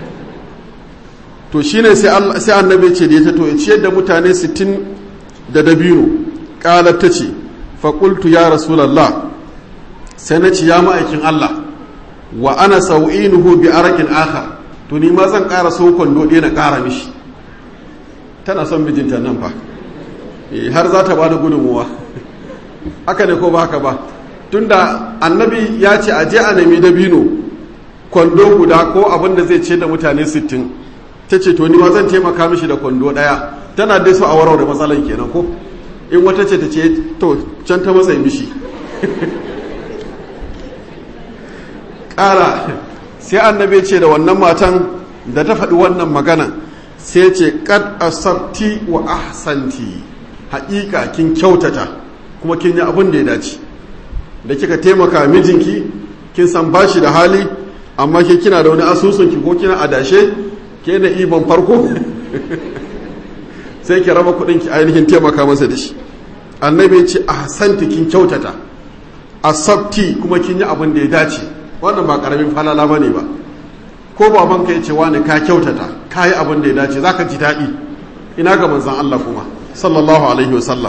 Speaker 1: to shine sai annabi ce da ya to ya ciyar da mutane sittin da dabino ƙalar ta ce faƙultu ya rasulallah sai na ci ya ma'aikin allah wa ana sau'inuhu bi arakin akhar to ni ma zan ƙara so kwando ɗaya na ƙara mishi tana son mijinta nan fa har za ta ba da gudunmuwa haka ne ko ba haka ba tunda annabi ya ce a je a nemi dabino kwando guda ko abin da zai ce da mutane sittin ta ce to ni ma zan taimaka mishi da kwando daya tana dai so a warware da matsalan kenan ko in wata ce ta ce to can ta matsayi mishi ƙara sai annabi ce da wannan matan da ta faɗi wannan magana sai ce kad asabti wa ahsanti haƙiƙa kin kyautata kuma kin yi abin da ya dace da kika taimaka mijinki kin san bashi da hali amma ke kina da wani asusunki ko kina adashe ke da ibon farko sai ki raba kuɗin ki ainihin taimaka masa da shi annabi ya ce ahsanti kin kyautata asabti kuma kin yi abin da ya dace wannan ba karamin falala bane ba ko baban ka yace wani ka kyautata ka yi abin da ya dace zaka ji daɗi ina ga manzon Allah kuma sallallahu alaihi wasallam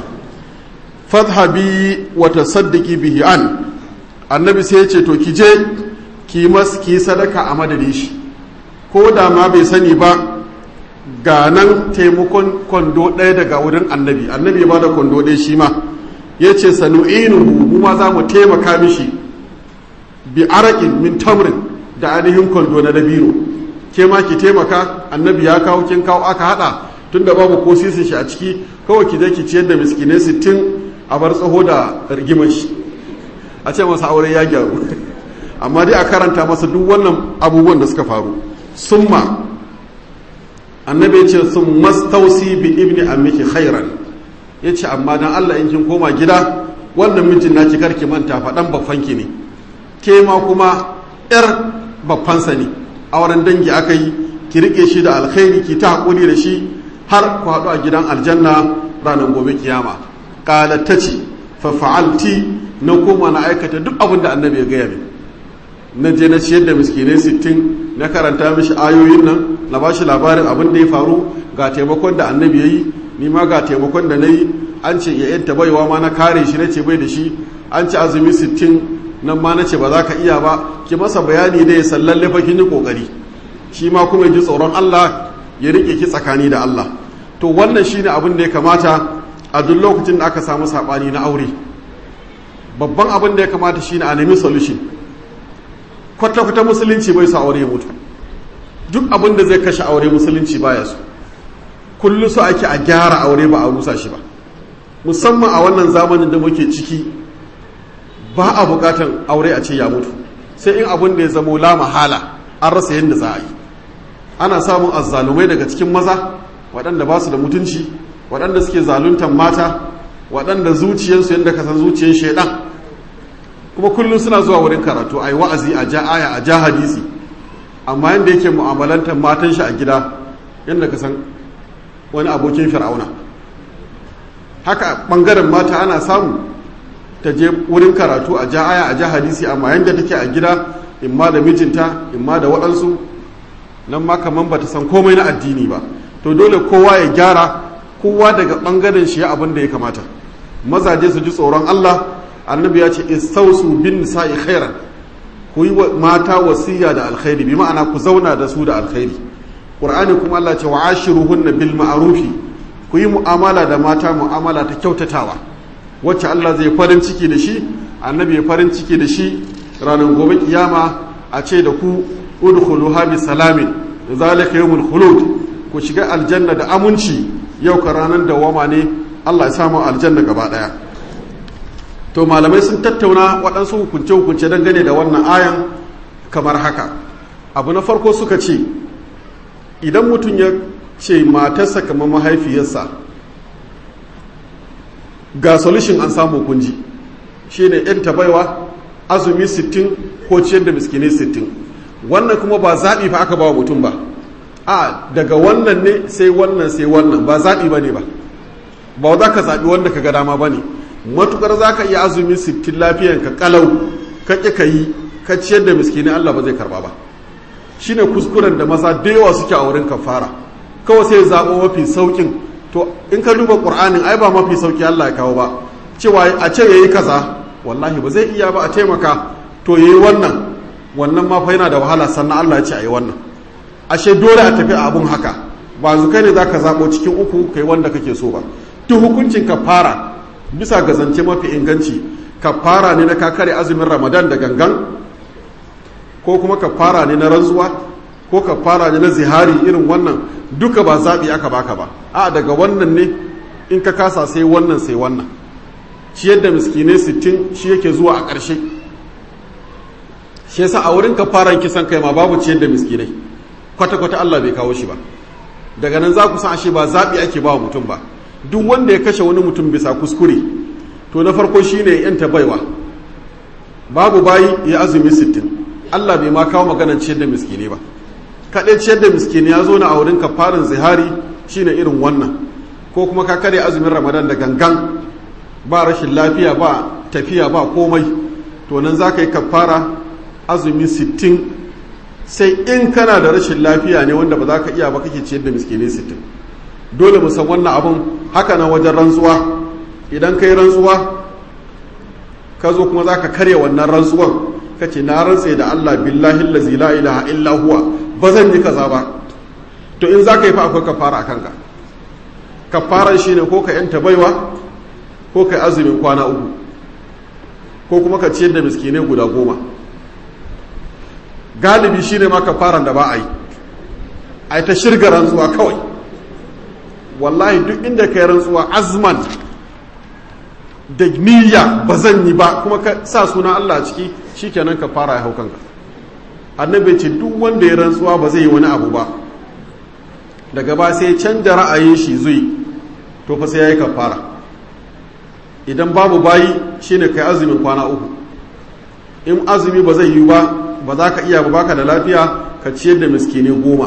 Speaker 1: fadhabi wa tasaddaqi bihi an annabi sai ya ce to ki je ki mas ki sadaka a madadin shi ko da ma bai sani ba ga nan taimakon kwando ɗaya daga wurin annabi annabi ya bada kwando ɗaya shi ma ya ce sanu'inuhu mu ma za mu taimaka mishi bi arakin min tamrin da ainihin kwando na dabino ke ma ki taimaka annabi ya kawo kin kawo aka hada tunda babu ko sisin shi a ciki kawai ki je ki ciyar da miskinai sittin a bar tsaho da rigimar shi a ce masa aure ya gyaru amma dai a karanta masa duk wannan abubuwan da suka faru summa annabi ya ce sun mastausi bi ibni ammiki khairan ya ce amma dan Allah in kin koma gida wannan mijin naki karki manta faɗan baffanki ne ke ma kuma yar baffansa ne auren dangi aka yi ki rike shi da alkhairi ki ta haƙuri da shi har ku haɗu a gidan aljanna ranar gobe kiyama ƙalar ta ce fa fa'alti na koma na aikata duk abin da annabi ya gaya min na je na ciyar da miskinai sittin na karanta mishi ayoyin nan na ba shi labarin abin da ya faru ga taimakon da annabi ya yi ni ma ga taimakon da na yi an ce ya yanta baiwa ma na kare shi na ce bai da shi an ci azumi sittin nan ma na ce ba za ka iya ba ki masa bayani da ya sallalle fa kin yi kokari shi ma kuma ji tsoron Allah ya rike ki tsakani da Allah to wannan shine abin da ya kamata a duk lokacin da aka samu sabani na aure babban abin da ya kamata shine a nemi solution kwata-kwata musulunci bai sa aure mutu duk abin da zai kashe aure musulunci baya su kullu su ake a gyara aure ba a rusa shi ba musamman a wannan zamanin da muke ciki ba a bukatan aure a ce ya mutu sai in abin da ya zamo la mahala an rasa yadda za a yi ana samun azzalumai daga cikin maza waɗanda ba su da mutunci waɗanda suke zaluntan mata waɗanda zuciyarsu yadda ka san zuciyar shaidan kuma kullum suna zuwa wurin karatu a yi wa'azi a ja aya a ja hadisi amma yadda yake mu'amalantar matan shi a gida yadda ka san wani abokin fir'auna haka ɓangaren mata ana samu ta je wurin karatu a ja aya a ja hadisi amma yadda take a gida imma da mijinta imma da waɗansu nan ma kaman ba ta san komai na addini ba to dole kowa ya gyara kowa daga ɓangaren shi ya abin da ya kamata mazaje su ji tsoron Allah annabi ya ce istausu bin nisa'i khairan ku yi wa mata wasiya da alkhairi bi ma'ana ku zauna da su da alkhairi qur'ani kuma Allah ce wa ashiruhunna bil ma'rufi ku yi mu'amala da mata mu'amala ta kyautatawa wacce Allah zai farin ciki da shi annabi ya farin ciki da shi ranar gobe kiyama a ce da ku udkhuluha bi salamin zalika yawmul khulud ku shiga aljanna da aminci yau ka ranar dawama ne Allah ya samu aljanna gaba daya to malamai sun tattauna waɗansu hukunce-hukunce dangane da wannan ayan kamar haka abu na farko suka ce idan mutum ya ce matarsa kamar mahaifiyarsa ga solution an samu kunji shine yan tabaiwa azumi 60 ko ciyar da miskinai 60 wannan kuma ba zaɓi fa aka ba wa mutum ba a daga wannan ne sai wannan sai wannan ba zaɓi ba ne ba ba za ka zaɓi wanda ka ga dama ba ne matukar za ka iya azumi sittin lafiyan ka kalau ka ƙi ka yi ka ciyar da miskini Allah ba zai karba ba shine kuskuren da maza da yawa suke a wurin kafara kawai sai zaɓo mafi sauƙin to in ka duba ƙur'anin ai ba mafi sauƙi Allah ya kawo ba cewa a ce yayi kaza wallahi ba zai iya ba a taimaka to yayi wannan wannan ma fa yana da wahala sannan Allah ya ce ayi wannan ashe dole a tafi a abun haka ba zu kai ne zaka zaɓo cikin uku kai wanda kake so ba duk hukuncin kafara bisa ga zance mafi inganci kafara ne na kakare azumin ramadan da gangan ko kuma kafara ne na rantsuwa ko kafara ne na zihari irin wannan duka ba zaɓi aka baka ba a daga wannan ne in ka kasa sai wannan sai wannan ciyar da miskinai sittin shi yake zuwa a ƙarshe shi yasa a wurin kafaran kisan kai ma babu ciyar da miskinai kwata-kwata Allah bai kawo shi ba daga nan za ku san ashe ba zaɓi ake ba wa mutum ba duk wanda ya kashe wani mutum bisa kuskure to na farko shine yanta baiwa babu bayi ya azumi sittin Allah bai ma kawo maganar ciyar da miskini ba kaɗai ciyar da miskini ya zo na a wurin kafarin zihari shine irin wannan ko kuma ka kare azumin ramadan da gangan ba rashin lafiya ba tafiya ba komai to nan za ka yi kafara azumi sittin sai in kana da rashin lafiya ne wanda ba za ka iya ba kake ciyar da miskini sittin dole mu san wannan abun haka nan wajen rantsuwa idan ka yi rantsuwa ka zo kuma za ka karya wannan rantsuwan ka ce na rantse da Allah billahi lazi la ilaha illa huwa ba zan yi kaza ba to in za ka yi fa akwai kafara a kanka kafaran shi ne ko ka yanta baiwa ko ka yi azumin kwana uku ko kuma ka ciyar da miskinai guda goma galibi shi ne ma kafaran da ba a yi a yi ta shirga rantsuwa kawai wallahi duk inda ka yi rantsuwa azman da niyya ba zan yi ba kuma ka sa suna Allah ciki shikenan ka fara ya hau kanka annabi ce duk wanda ya rantsuwa ba zai yi wani abu ba daga ba sai canja ra'ayin shi zui to fa sai yayi kafara idan babu bayi shine kai azumin kwana uku in azumi ba zai yi ba ba za ka iya ba baka da lafiya ka ciyar da miskine goma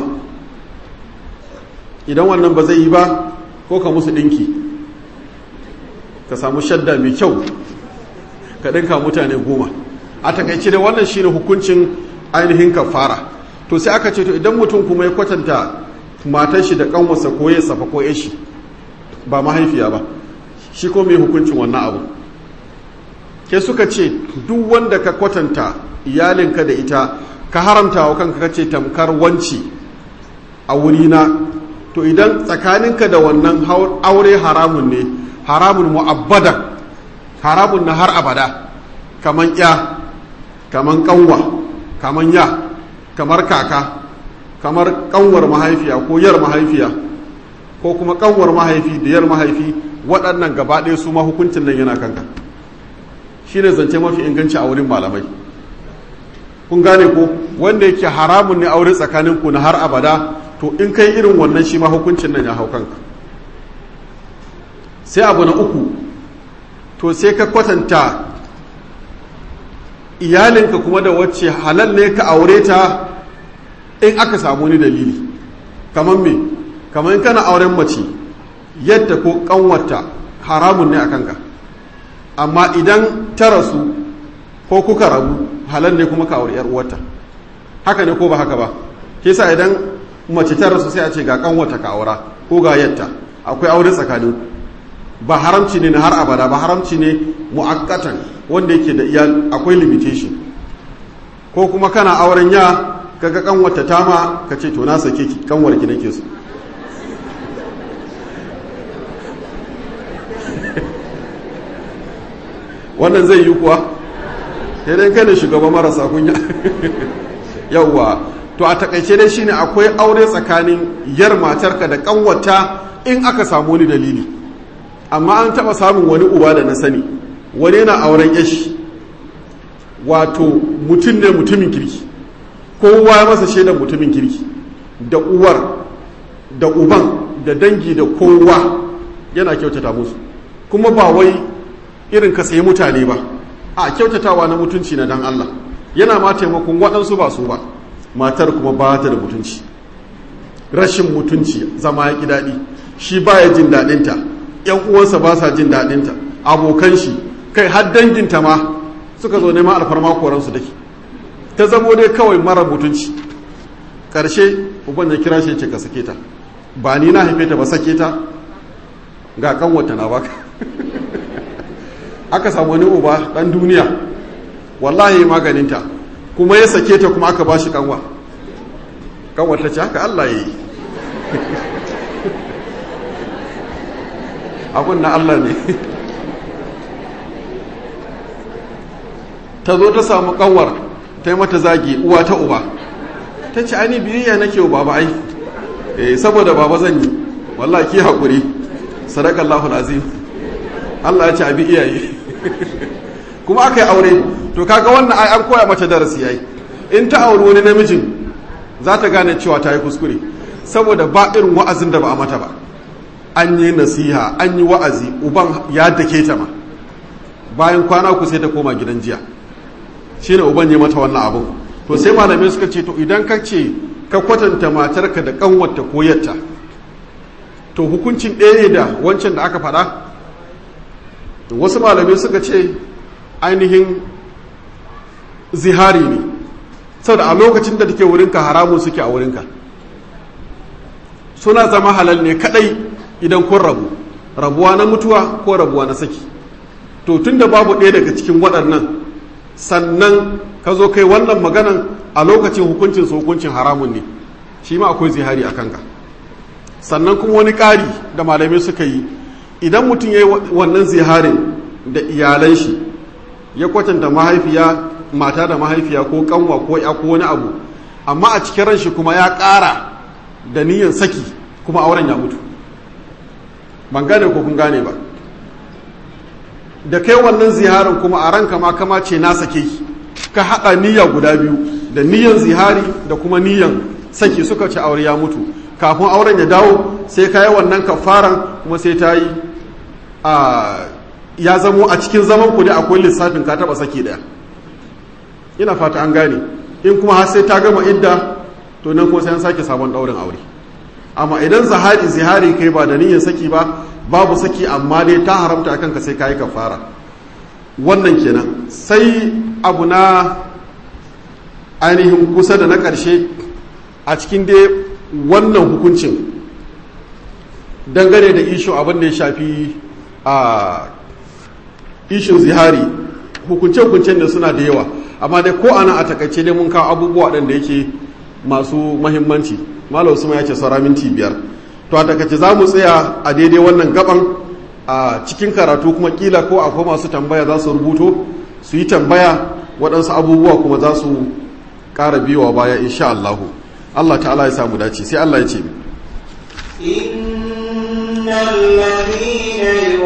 Speaker 1: idan wannan ba zai yi ba ko ka musu ɗinki ka samu shadda mai kyau ka ɗinka mutane goma a takaice da wannan shine hukuncin ainihin kafara to sai aka ce to idan mutum kuma ya kwatanta matar shi da kanwarsa ko ya safa ko shi ba mahaifiya ba shi ko mai hukuncin wannan abu ke suka ce duk wanda ka kwatanta iyalinka da ita ka haramta wa kanka kace tamkar wanci a wurina to idan tsakaninka da wannan aure haramun ne haramun mu'abbada haramun na har abada kaman ya kaman kanwa kaman ya kamar kaka kamar kanwar mahaifiya ko yar mahaifiya ko kuma kanwar mahaifi da yar mahaifi waɗannan gaba ɗaya su ma hukuncin nan yana kanka shi ne zance mafi inganci a wurin malamai kun gane ko wanda yake haramun ne aure tsakaninku na har abada to in kai irin wannan shi ma hukuncin nan ya hau kanka sai abu na uku to sai ka kwatanta iyalinka kuma da wacce halal ne ka aure ta in aka samu wani dalili kamar me kamar in kana auren mace yadda ko kanwarta haramun ne a kanka amma idan ta rasu ko kuka rabu halal ne kuma ka aure yar uwarta haka ne ko ba haka ba ke sa idan mace ta rasu sai a ce ga kanwarta ka aura ko ga yadda akwai aure tsakanin ba haramci ne na har abada ba haramci ne mu'akkatan wanda yake da iya akwai limitation ko kuma kana auren ya kaga kanwarta tama ka ce to na sake ki kanwar ki nake so wannan zai yi kuwa sai kai ne shugaban marasa kunya yawwa to a takaice dai shine akwai aure tsakanin yar matarka da kanwata in aka samu wani dalili amma an taba samun wani uba da na sani wani yana auren yashi wato mutum ne mutumin kirki kowa ya masa shaidan mutumin kirki da uwar da uban da dangi da kowa yana kyautata musu kuma ba wai irin ka sayi mutane ba a kyautatawa na mutunci na dan Allah yana ma taimakon waɗansu ba su ba matar kuma ba ta da mutunci rashin mutunci zama ya ƙi daɗi shi ba ya jin daɗinta ‘yan uwansa ba sa jin daɗinta abokan shi kai har danginta ma suka zo neman alfarma koransu dake ta zamo dai kawai mara mutunci ƙarshe uban ya kira shi ce ka sake ta ba ni na haife ta ba sake ta ga kanwata na baka aka samu wani uba ɗan duniya wallahi maganinta kuma ya sake ta kuma aka ba shi kanwa kanwa ta ce haka Allah ya yi abin na Allah ne ta zo ta samu kanwar ta yi mata zagi uwa ta uba ta ce ani biyayya nake wa baba ai eh saboda baba zan yi wallahi ki haƙuri sadaqallahu azim Allah ya ce abi iyaye kuma aka yi aure to kaga wannan ai an koya mata darasi yayi in ta auri wani namijin za ta gane cewa ta yi kuskure saboda ba irin wa'azin da ba a mata ba an yi nasiha an yi wa'azi uban ya dake ta ma bayan kwana ku sai ta koma gidan jiya shine uban ya mata wannan abun to sai malamai suka ce to idan ka ce ka kwatanta matarka da kanwarta ko yatta to hukuncin ɗaya ne da wancan da aka faɗa wasu malamai suka ce ainihin zihari ne saboda a lokacin da take wurinka haramun suke a wurinka suna zama halal ne kadai idan kun rabu rabuwa na mutuwa ko rabuwa na saki to tun da babu ɗaya daga cikin waɗannan sannan ka zo kai wannan maganan a lokacin hukuncin su hukuncin haramun ne shi ma akwai zihari a kanka sannan kuma wani ƙari da malamai suka yi idan mutum ya yi wannan ziharin da iyalan shi ya kwatanta mahaifiya mata da mahaifiya ko kanwa ko ya ko wani abu amma a cikin ran shi kuma ya ƙara da niyyar saki kuma auren ya mutu ban gane ko kun gane ba da kai wannan ziharin kuma a ranka ma kama ce na sake ki ka haɗa niyya guda biyu da niyyan zihari da kuma niyyan saki suka ci aure ya mutu kafin auren ya dawo sai ka yi wannan kafaran kuma sai ta yi a ya zamo a cikin zaman ku ne akwai lissafin ka taba saki daya ina fata an gane in kuma har sai ta gama idda to nan kuma sai an sake sabon daurin aure amma idan zahari zihari kai ba da niyyar saki ba babu saki amma dai ta haramta akan ka sai kai kafara wannan kenan sai abu na ainihin kusa da na ƙarshe a cikin dai wannan hukuncin dangane da isho abin da ya shafi a ishin zihari hukunce-hukuncen da suna da yawa amma dai ko ana a takaice dai mun kawo abubuwa waɗanda yake masu mahimmanci malam usman ya ce saura minti biyar to a takaice za mu tsaya a daidai wannan gaban a cikin karatu kuma kila ko akwai masu tambaya za su rubuto su yi tambaya waɗansu abubuwa kuma za su ƙara biyowa baya insha Allah Allah ta'ala ya samu dace sai Allah ya ce
Speaker 2: إن الذين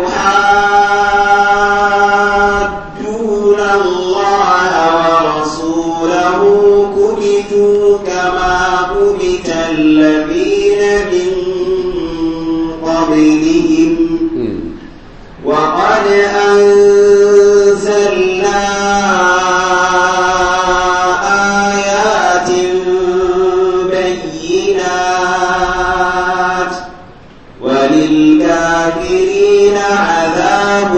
Speaker 2: يحادون الله ورسوله وللكافرين عذاب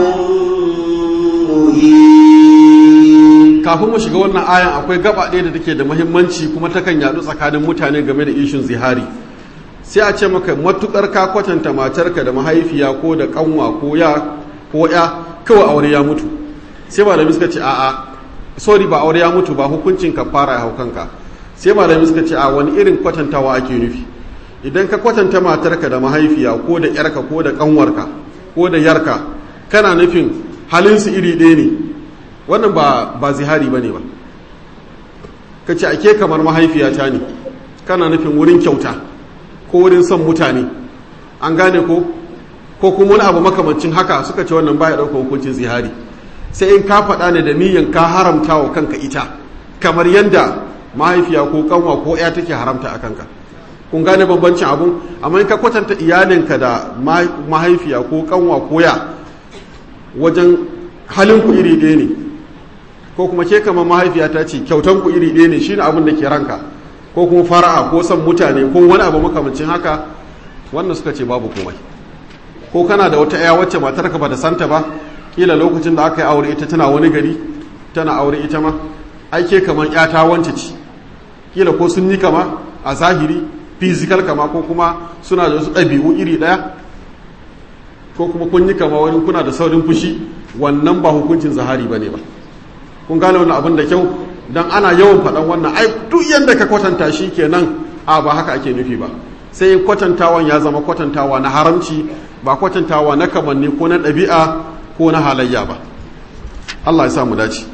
Speaker 2: مهين
Speaker 1: kafin mu shiga wannan ayan akwai gaba ɗaya da take da muhimmanci kuma takan yaɗu tsakanin mutane game da ishin zihari sai a ce maka matukar ka kwatanta matarka da mahaifiya ko da kanwa ko ya ko ya kawai aure ya mutu sai malami suka ce a'a sorry ba aure ya mutu ba hukuncin ka fara ya hau kanka sai malami suka ce a wani irin kwatantawa ake nufi idan ka kwatanta matarka da mahaifiya ko da yarka ko da kanwarka ko da yarka kana nufin halinsu iri ɗaya ne wannan ba ba zihari bane ba ka ce ake kamar mahaifiyata ne kana nufin wurin kyauta ko wurin son mutane an gane ko ko kuma wani abu makamancin haka suka ce wannan baya ɗaukar hukuncin zihari sai in ka faɗa ne da niyyar ka haramta wa kanka ita kamar yadda mahaifiya ko kanwa ko ya take haramta a kanka kun gane bambancin abun amma in ka kwatanta iyalinka da mahaifiya ko kanwa ko ya wajen halin ku iri ɗaya ne ko kuma ke kamar mahaifiya ta ce kyautan ku iri ɗaya ne shine abin da ke ranka ko kuma fara'a ko son mutane ko wani abu makamancin haka wannan suka ce babu komai ko kana da wata 'ya wacce matarka ba da santa ba kila lokacin da aka yi aure ita tana wani gari tana aure ita ma aike kamar ƴata wance ce kila ko sun yi kama a zahiri physical kama ko kuma suna da wasu ɗabi'u iri ɗaya ko kuma kun yi kama wani kuna da saurin fushi wannan ba hukuncin zahari ba ne ba kun gane wannan abin da kyau don ana yawan faɗan wannan ai duk yadda ka kwatanta shi kenan a ba haka ake nufi ba sai kwatantawan ya zama kwatantawa na haramci ba kwatantawa na kamanni ko na ɗabi'a ko na halayya ba Allah ya sa mu dace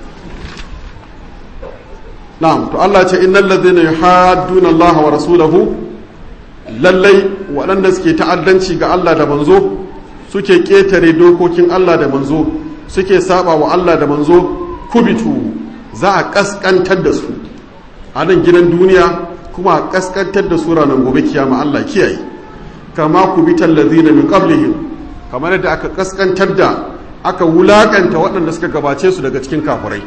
Speaker 1: na'am to Allah ce innal ladhina yuhadduna Allah wa rasulahu lallai waɗanda suke ta'addanci ga Allah da manzo suke ƙetare dokokin Allah da manzo suke saba wa Allah da manzo kubitu za a kaskantar da su a nan gidan duniya kuma a kaskantar da su ranar gobe kiyama Allah kiyaye kama kubitan ladhina min qablihim kamar yadda aka kaskantar da aka wulakanta waɗanda suka gabace su daga cikin kafirai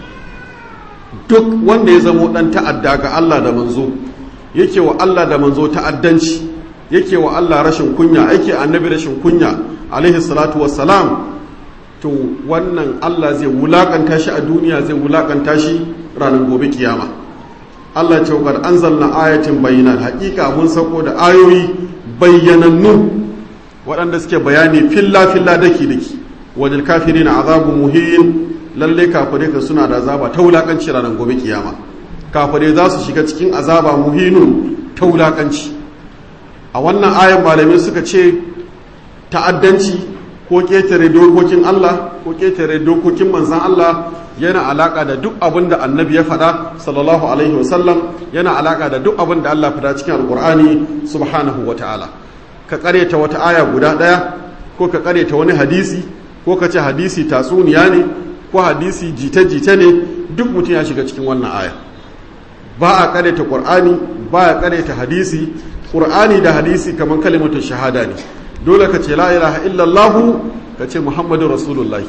Speaker 1: duk wanda ya zamo ɗan ta'adda ga Allah da manzo yake wa Allah da manzo ta'addanci yake wa Allah rashin kunya yake annabi rashin kunya alaihi salatu wassalam to wannan Allah zai wulakanta shi a duniya zai wulakanta shi ranar gobe kiyama Allah ce wa anzalna ayatin bayyinat haƙiƙa mun sako da ayoyi bayyanannu waɗanda suke bayani filla filla daki daki wajen kafiri na azabu muhin lalle kafirai ka suna da azaba ta wulakanci ranar gobe kiyama kafirai za su shiga cikin azaba muhinun ta wulakanci a wannan ayan malamai suka ce ta'addanci ko ƙetare dokokin Allah ko ƙetare dokokin manzan Allah yana alaƙa da duk abin da annabi ya faɗa sallallahu alaihi wasallam yana alaƙa da duk abin da Allah faɗa cikin alƙur'ani subhanahu wa ta'ala ka ƙareta wata aya guda ɗaya ko ka ƙareta wani hadisi ko ka ce hadisi tatsuniya ne ko hadisi jita-jita ne duk mutum ya shiga cikin wannan aya ba a ƙareta ƙur'ani ba a ƙareta hadisi ƙur'ani da hadisi kamar kalimatu shahada ne dole ka ce la ilaha illallahu ka ce muhammadu rasulullahi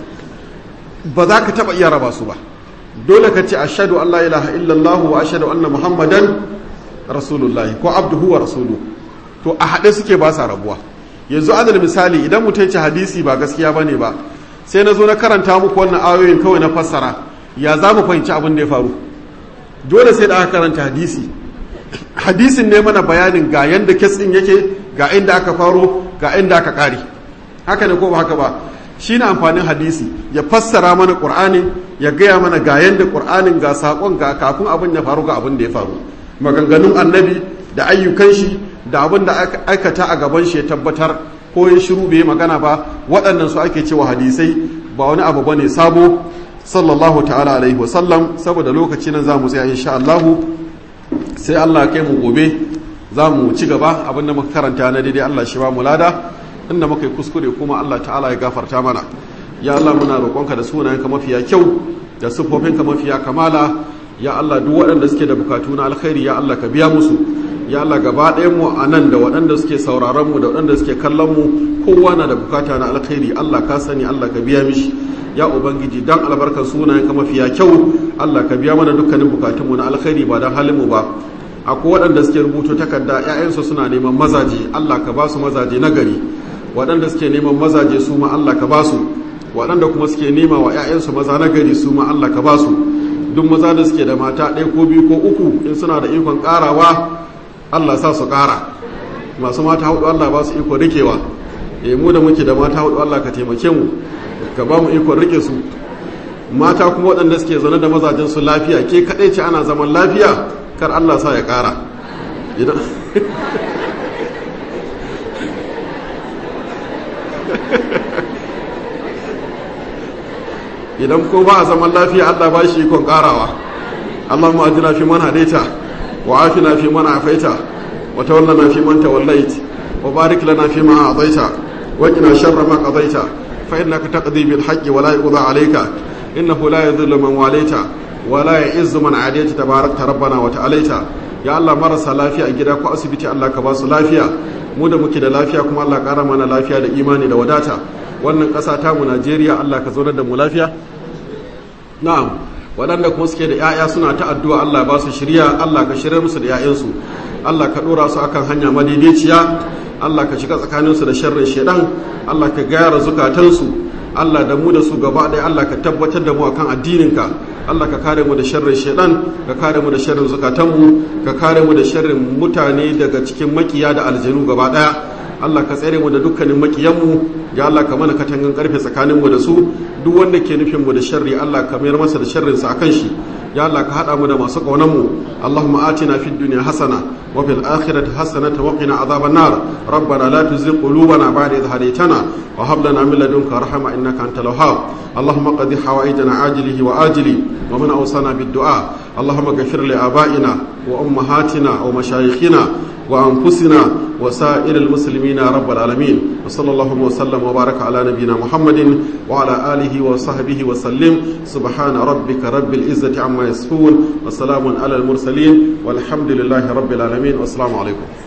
Speaker 1: ba za ka taɓa iya raba su ba dole ka ce ashadu an la ilaha illallahu wa ashadu anna muhammadan rasulullahi ko abduhu wa rasulu to a haɗe suke ba sa rabuwa yanzu adal misali idan mutum ce hadisi ba gaskiya ba ne ba sai na zo na karanta muku wannan ayoyin kawai na fassara ya za mu fahimci abin da ya faru dole sai da aka karanta hadisi hadisin ne mana bayanin ga yanda kes ɗin yake ga inda aka faro ga inda aka kare haka ne ko ba haka ba shi ne amfanin hadisi ya fassara mana ƙur'anin ya gaya mana ga yanda ƙur'anin ga saƙon ga kafin abin ya faru ga abin da ya faru maganganun annabi da ayyukan shi da abin da aikata a gaban shi ya tabbatar ko ya shiru bai magana ba waɗannan su ake cewa hadisai ba wani abu bane sabo sallallahu ta'ala alaihi wa sallam saboda lokaci nan za mu tsaya insha Allahu sai Allah kai mu gobe za mu ci gaba abinda muka karanta na daidai Allah shi ba mu lada inda muka yi kuskure kuma Allah ta'ala ya gafarta mana ya Allah muna roƙonka da sunayenka mafiya kyau da siffofinka mafiya kamala ya Allah duk waɗanda suke da bukatu na alkhairi ya Allah ka biya musu ya Allah gaba ɗayan mu a nan da waɗanda suke sauraron mu da waɗanda suke kallon mu kowa na da bukata na alkhairi Allah ka sani Allah ka biya mishi ya ubangiji dan albarkar sunayenka mafiya kyau Allah ka biya mana dukkanin bukatunmu na alkhairi ba dan halin mu ba akwai waɗanda suke rubuto takarda ‘ya'yansu suna neman mazaje Allah ka ba su mazaje na gari waɗanda suke neman mazaje su ma Allah ka ba su waɗanda kuma suke nema wa 'ya'yansu maza na gari su ma Allah ka ba su duk maza da suke da mata ɗaya ko biyu ko uku in suna da ikon ƙarawa Allah sa su ƙara masu mata hudu Allah ba su iko rikewa eh mu da muke da mata hudu Allah ka taimake mu ka ba mu ikon rike su mata kuma waɗanda suke zaune da mazajen su lafiya ke kaɗai ce ana zaman lafiya kar Allah sa ya ƙara idan idan ko ba a zaman lafiya Allah ba shi ikon ƙarawa Allahumma ajina fi man hadaita wa afina fi man afaita wa tawallana fi man tawallait wa barik lana fi ma a'taita wa qina sharra ma qadaita fa innaka taqdi bil haqqi wa la yuqda alayka innahu la yadhillu man walaita wa la ya'izzu man adaita tabarakta rabbana wa ta'alaita ya Allah marasa lafiya a gida ko asibiti Allah ka ba su lafiya mu da muke da lafiya kuma Allah ƙara mana lafiya da imani da wadata wannan ƙasa ta mu Najeriya Allah ka zaunar da mu lafiya na'am waɗanda kuma suke da 'ya'ya suna ta addu'a Allah ba su shirya Allah ka shirya musu da 'ya'yansu Allah ka ɗora su akan hanya madaidaiciya Allah ka shiga tsakaninsu da sharrin shaidan Allah ka gyara zukatansu Allah da mu da su gaba ɗaya Allah ka tabbatar da mu akan addininka Allah ka kare mu da sharrin shaidan ka kare mu da sharrin zukatanmu ka kare mu da sharrin mutane daga cikin makiya da aljanu gaba ɗaya Allah ka tsere mu da dukkanin makiyanmu ya Allah ka mana katangan karfe tsakaninmu da su duk wanda ke nufin mu da sharri Allah ka mayar masa da sharrin sa akan shi ya Allah ka hada mu da masu kaunan mu Allahumma atina fid dunya hasana wa fil akhirati hasanatan wa qina adhaban nar rabbana la tuzigh qulubana ba'da idh hadaytana wa hab lana min ladunka rahma innaka antal wahhab اللهم قد حوائجنا عاجله وآجله ومن أوصانا بالدعاء اللهم اغفر لآبائنا وأمهاتنا ومشايخنا وأنفسنا وسائر المسلمين يا رب العالمين وصلى الله وسلم وبارك على نبينا محمد وعلى آله وصحبه وسلم سبحان ربك رب العزة عما يصفون وسلام على المرسلين والحمد لله رب العالمين والسلام عليكم